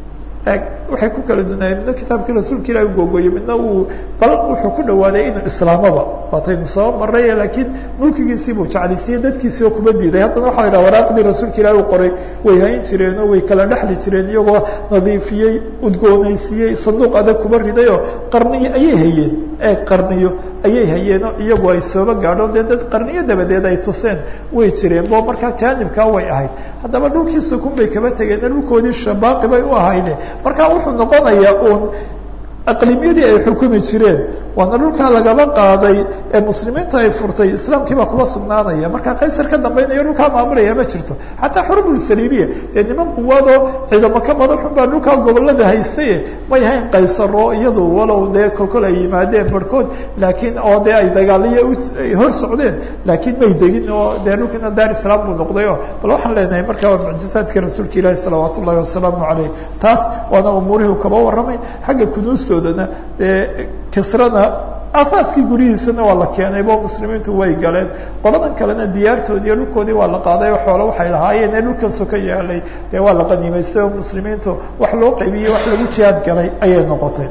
waxay ku kala dunaayeen midna kitaabkii rasuulka ilahi ugogoyey midna uu bal wuxuu ku dhawaaday inuu islaamaba waataynu soo maray laakiin mulkigiisiibuu jeclaysiiyey dadkiisii oo kuma diiday haddana waxa la yidhaha waraaqdii rasuulka ilahi u qoray way hayn jireen oo way kala dhexli jireen iyagoo nadiifiyey udgoonaysiiyey sanduuq adag kuma ridayoo qarniyo ayay hayeen ee qarniyo ayay hayeenoo iyagu ay sooba gaadho dee dad qarniyo dabadeed ay tuseen way jireen bo markaa jaanibkaa way ahayd haddaba dhulkii sukun bay kaba tegeen dhulkoodii shabaaqi bay u ahayde marka wuxuu noqonayaa uun aqlimyadii ay xukumi jireen waana dhulkaa lagaba qaaday ee muslimiintu ay furtay islaamkii baa kuba sugnaanaya marka qaysar ka dambaynaya dhulkaa maamulaya ma jirto xataa xurubulsaliimiya dee niman quwadoo ciidamo ka madaxun baa dhulkaa gobolada haystaye may hayn qaysaro iyadu walow dee kolkol ay yimaadeen barhkood laakiin oo dee ay dagaaliyo hor socdeen laakiin may degin oo dee dhulkiina daar islaam buu noqday o bal waxaan leenahay marka waa mucjizaadkii rasuulka ilaahi salawaat ullahi wasalaamu caleyh taas waana umuurihii kaba warramay xagga kunuustoodana dee kisrana asaaskii guryihiisana waa la keenay bo muslimiintu way galeen qoladan kalena diyaartoodii iyo dhulkoodii waa la qaaday o xoolo waxay lahaayeen ee dhulkanso ka yaalay dee waa la qaniimaystay oo muslimiintu wax loo qaybiyey wax lagu jihaad galay ayay noqotay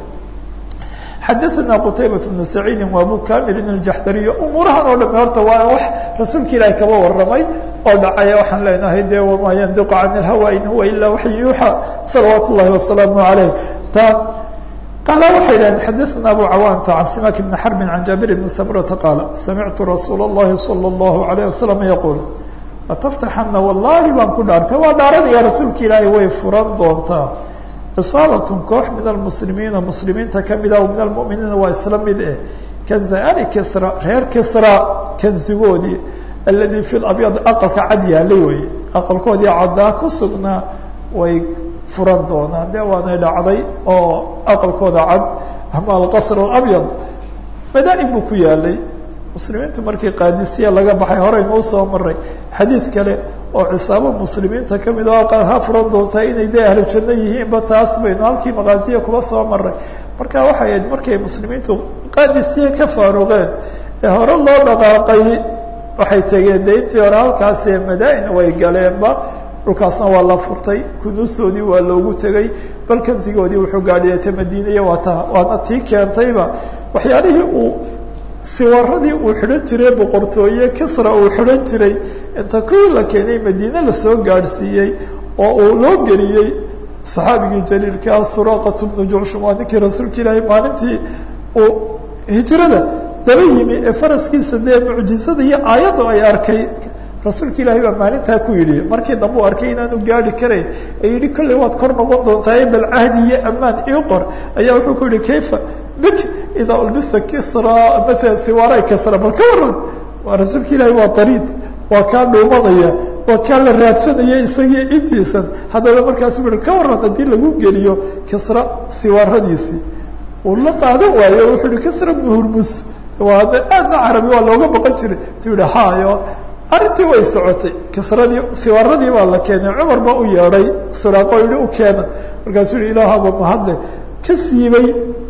xadaثna qtaybaة بن سacيidi وabu kamilin الjaxdariy umuurahan oo dhame horta waa wax rasuulka ilaahi kaba waramay oo dhacaya waxaan leenahay de wama yandiqu can اlhawa in huwa ila waxy yuuxa salawaat الlahi wasalaamu عaleyh ta qaala waxay dhaheen xadaثna abu cawaanta can simak bni xarbi can jaabir bni samrata qaala samictu rasuul الlahi salى الlahu عalيه wasalam yaquul lataftaxana wallahi baan ku dhaartay waa dhaaranaya rasuulka ilaahi way furan doontaa cisaabatun koox min almuslimiina muslimiinta kamida min almuminiina waa isla mid eh kanza ali kisra reer kisra kanzigoodii aladii fi labyad aqalka cad yaalay weye aqalkoodii caddaa ku sugnaa way furan doonaan de waanay dhacday oo aqalkooda cad ama alqasr alabyad madaa-in buu ku yaalay muslimiintu markii qaadisiya laga baxay horeynu usoo maray xadiid kale oo cisaabo muslimiinta kamid oo ha furan doontaa inay dee ahlu janno yihiinba taas baynu halkii maqaasiya kuba soo maray marka waxay ahayd markay muslimiintu qaadisiya ka faaruqeen ee hore loo dhaqaaqay waxay tegeen de intii hore halkaasi madaa-in way galeenba dhulkaasna waa la furtay kunuustoodii waa loogu tegay bal kansigoodii wuxuu gaadhiyata madiinaya waa ta waana tii keentayba waxyaalihii uu siwaradii uu xidhan jiray boqortooye kisra uu xidhan jiray inta kuwii la keenay madiine lasoo gaadhsiiyey oo uu loo geliyey saxaabigii jaliilkaa suraqatu bnu jucshum waa ninkii rasuulka ilaahay maalintii uu hijrada daba yimi ee faraskiisa dee mucjizada iyo aayadda ay arkay rasuulka ilaahay baa maalintaa ku yidhi markii dambe u arkay inaanu gaari karayn ee yidhi kolley waad kor noqon doontaa bal cahdi iyo ammaan ii qor ayaa wuxuu ku yihi kayfa bik idaa ulbista kisra maala siwaara kisra bal ka waran waa rasuulka ilaahay waa dariid waa kaa dhuumanaya waa kaa la raadsanaya isagii intiisan haddana markaasu ui ka waran haddii lagu geliyo kisra siwaaradiisii uu la qaadan waayo wuxuu yihi kisra bnu hurmus waa aadna carabi waa looga baqan jiray tu yihi hayo arrintii way socotay kisradii siwaaradii baa la keenay cumar baa u yeedhay suraaqo yihi u keena markaasuu yihi ilaahaba mahadle ka siibay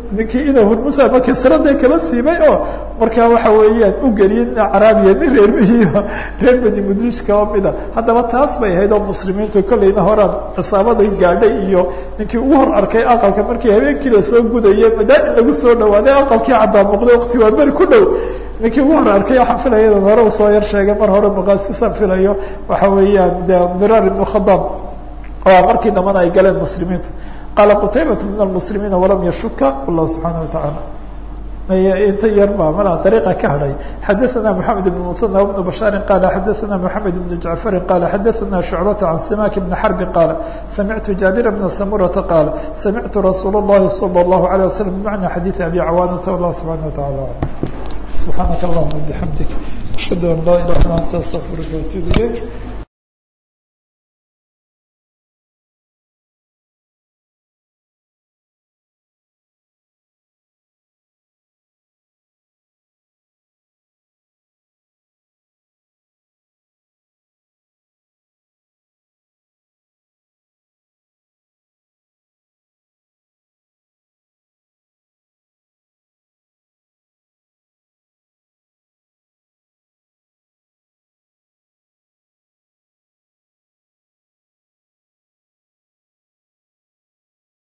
ninkii ina hurmusa ma kasrada kaba siibay oo markaa waxa weeyaan u geliyay nin caraabiya nin reer mihiyo reer beni mudlish kaba mida haddaba taas bay ahayd oo muslimiintu kolleyna horaan cisaabaday gaadhay iyo ninkii ugu hor arkay aqalka markii habeenkii lasoo gudayay madaa in lagu soo dhawaaday aqalkii caddaa muuqday waqti waa beri ku dhow ninkii ugu hor arkay waxaan filaya inan hore usoo yar sheegay mar hore maqaasisaan filayo waxa weeyaan de diraar ibnu khadaab oo markii dambana ay galeen muslimiintu qaala qutaybat min almuslimiina walam yashuka wallahu subxaana watacaala inta yar ba mala dariiqa ka hadhay xadaثana moxamed ibn musanى bnu bashaarin qala xadaثana moxamed ibnu jacfarin qala xadaثana shucbata can simak bni xarbin qaala samictu jaabira bna samurata qaala samictu rasuul اllahi salى اllahu عalيه waslm bimacna xadiiثi abi cawaanata wallah subxana wataعala alam subxaanaka allahuma bixamdik ashhadu an laa ilaha illa anta astaqfiruka watuub ilayk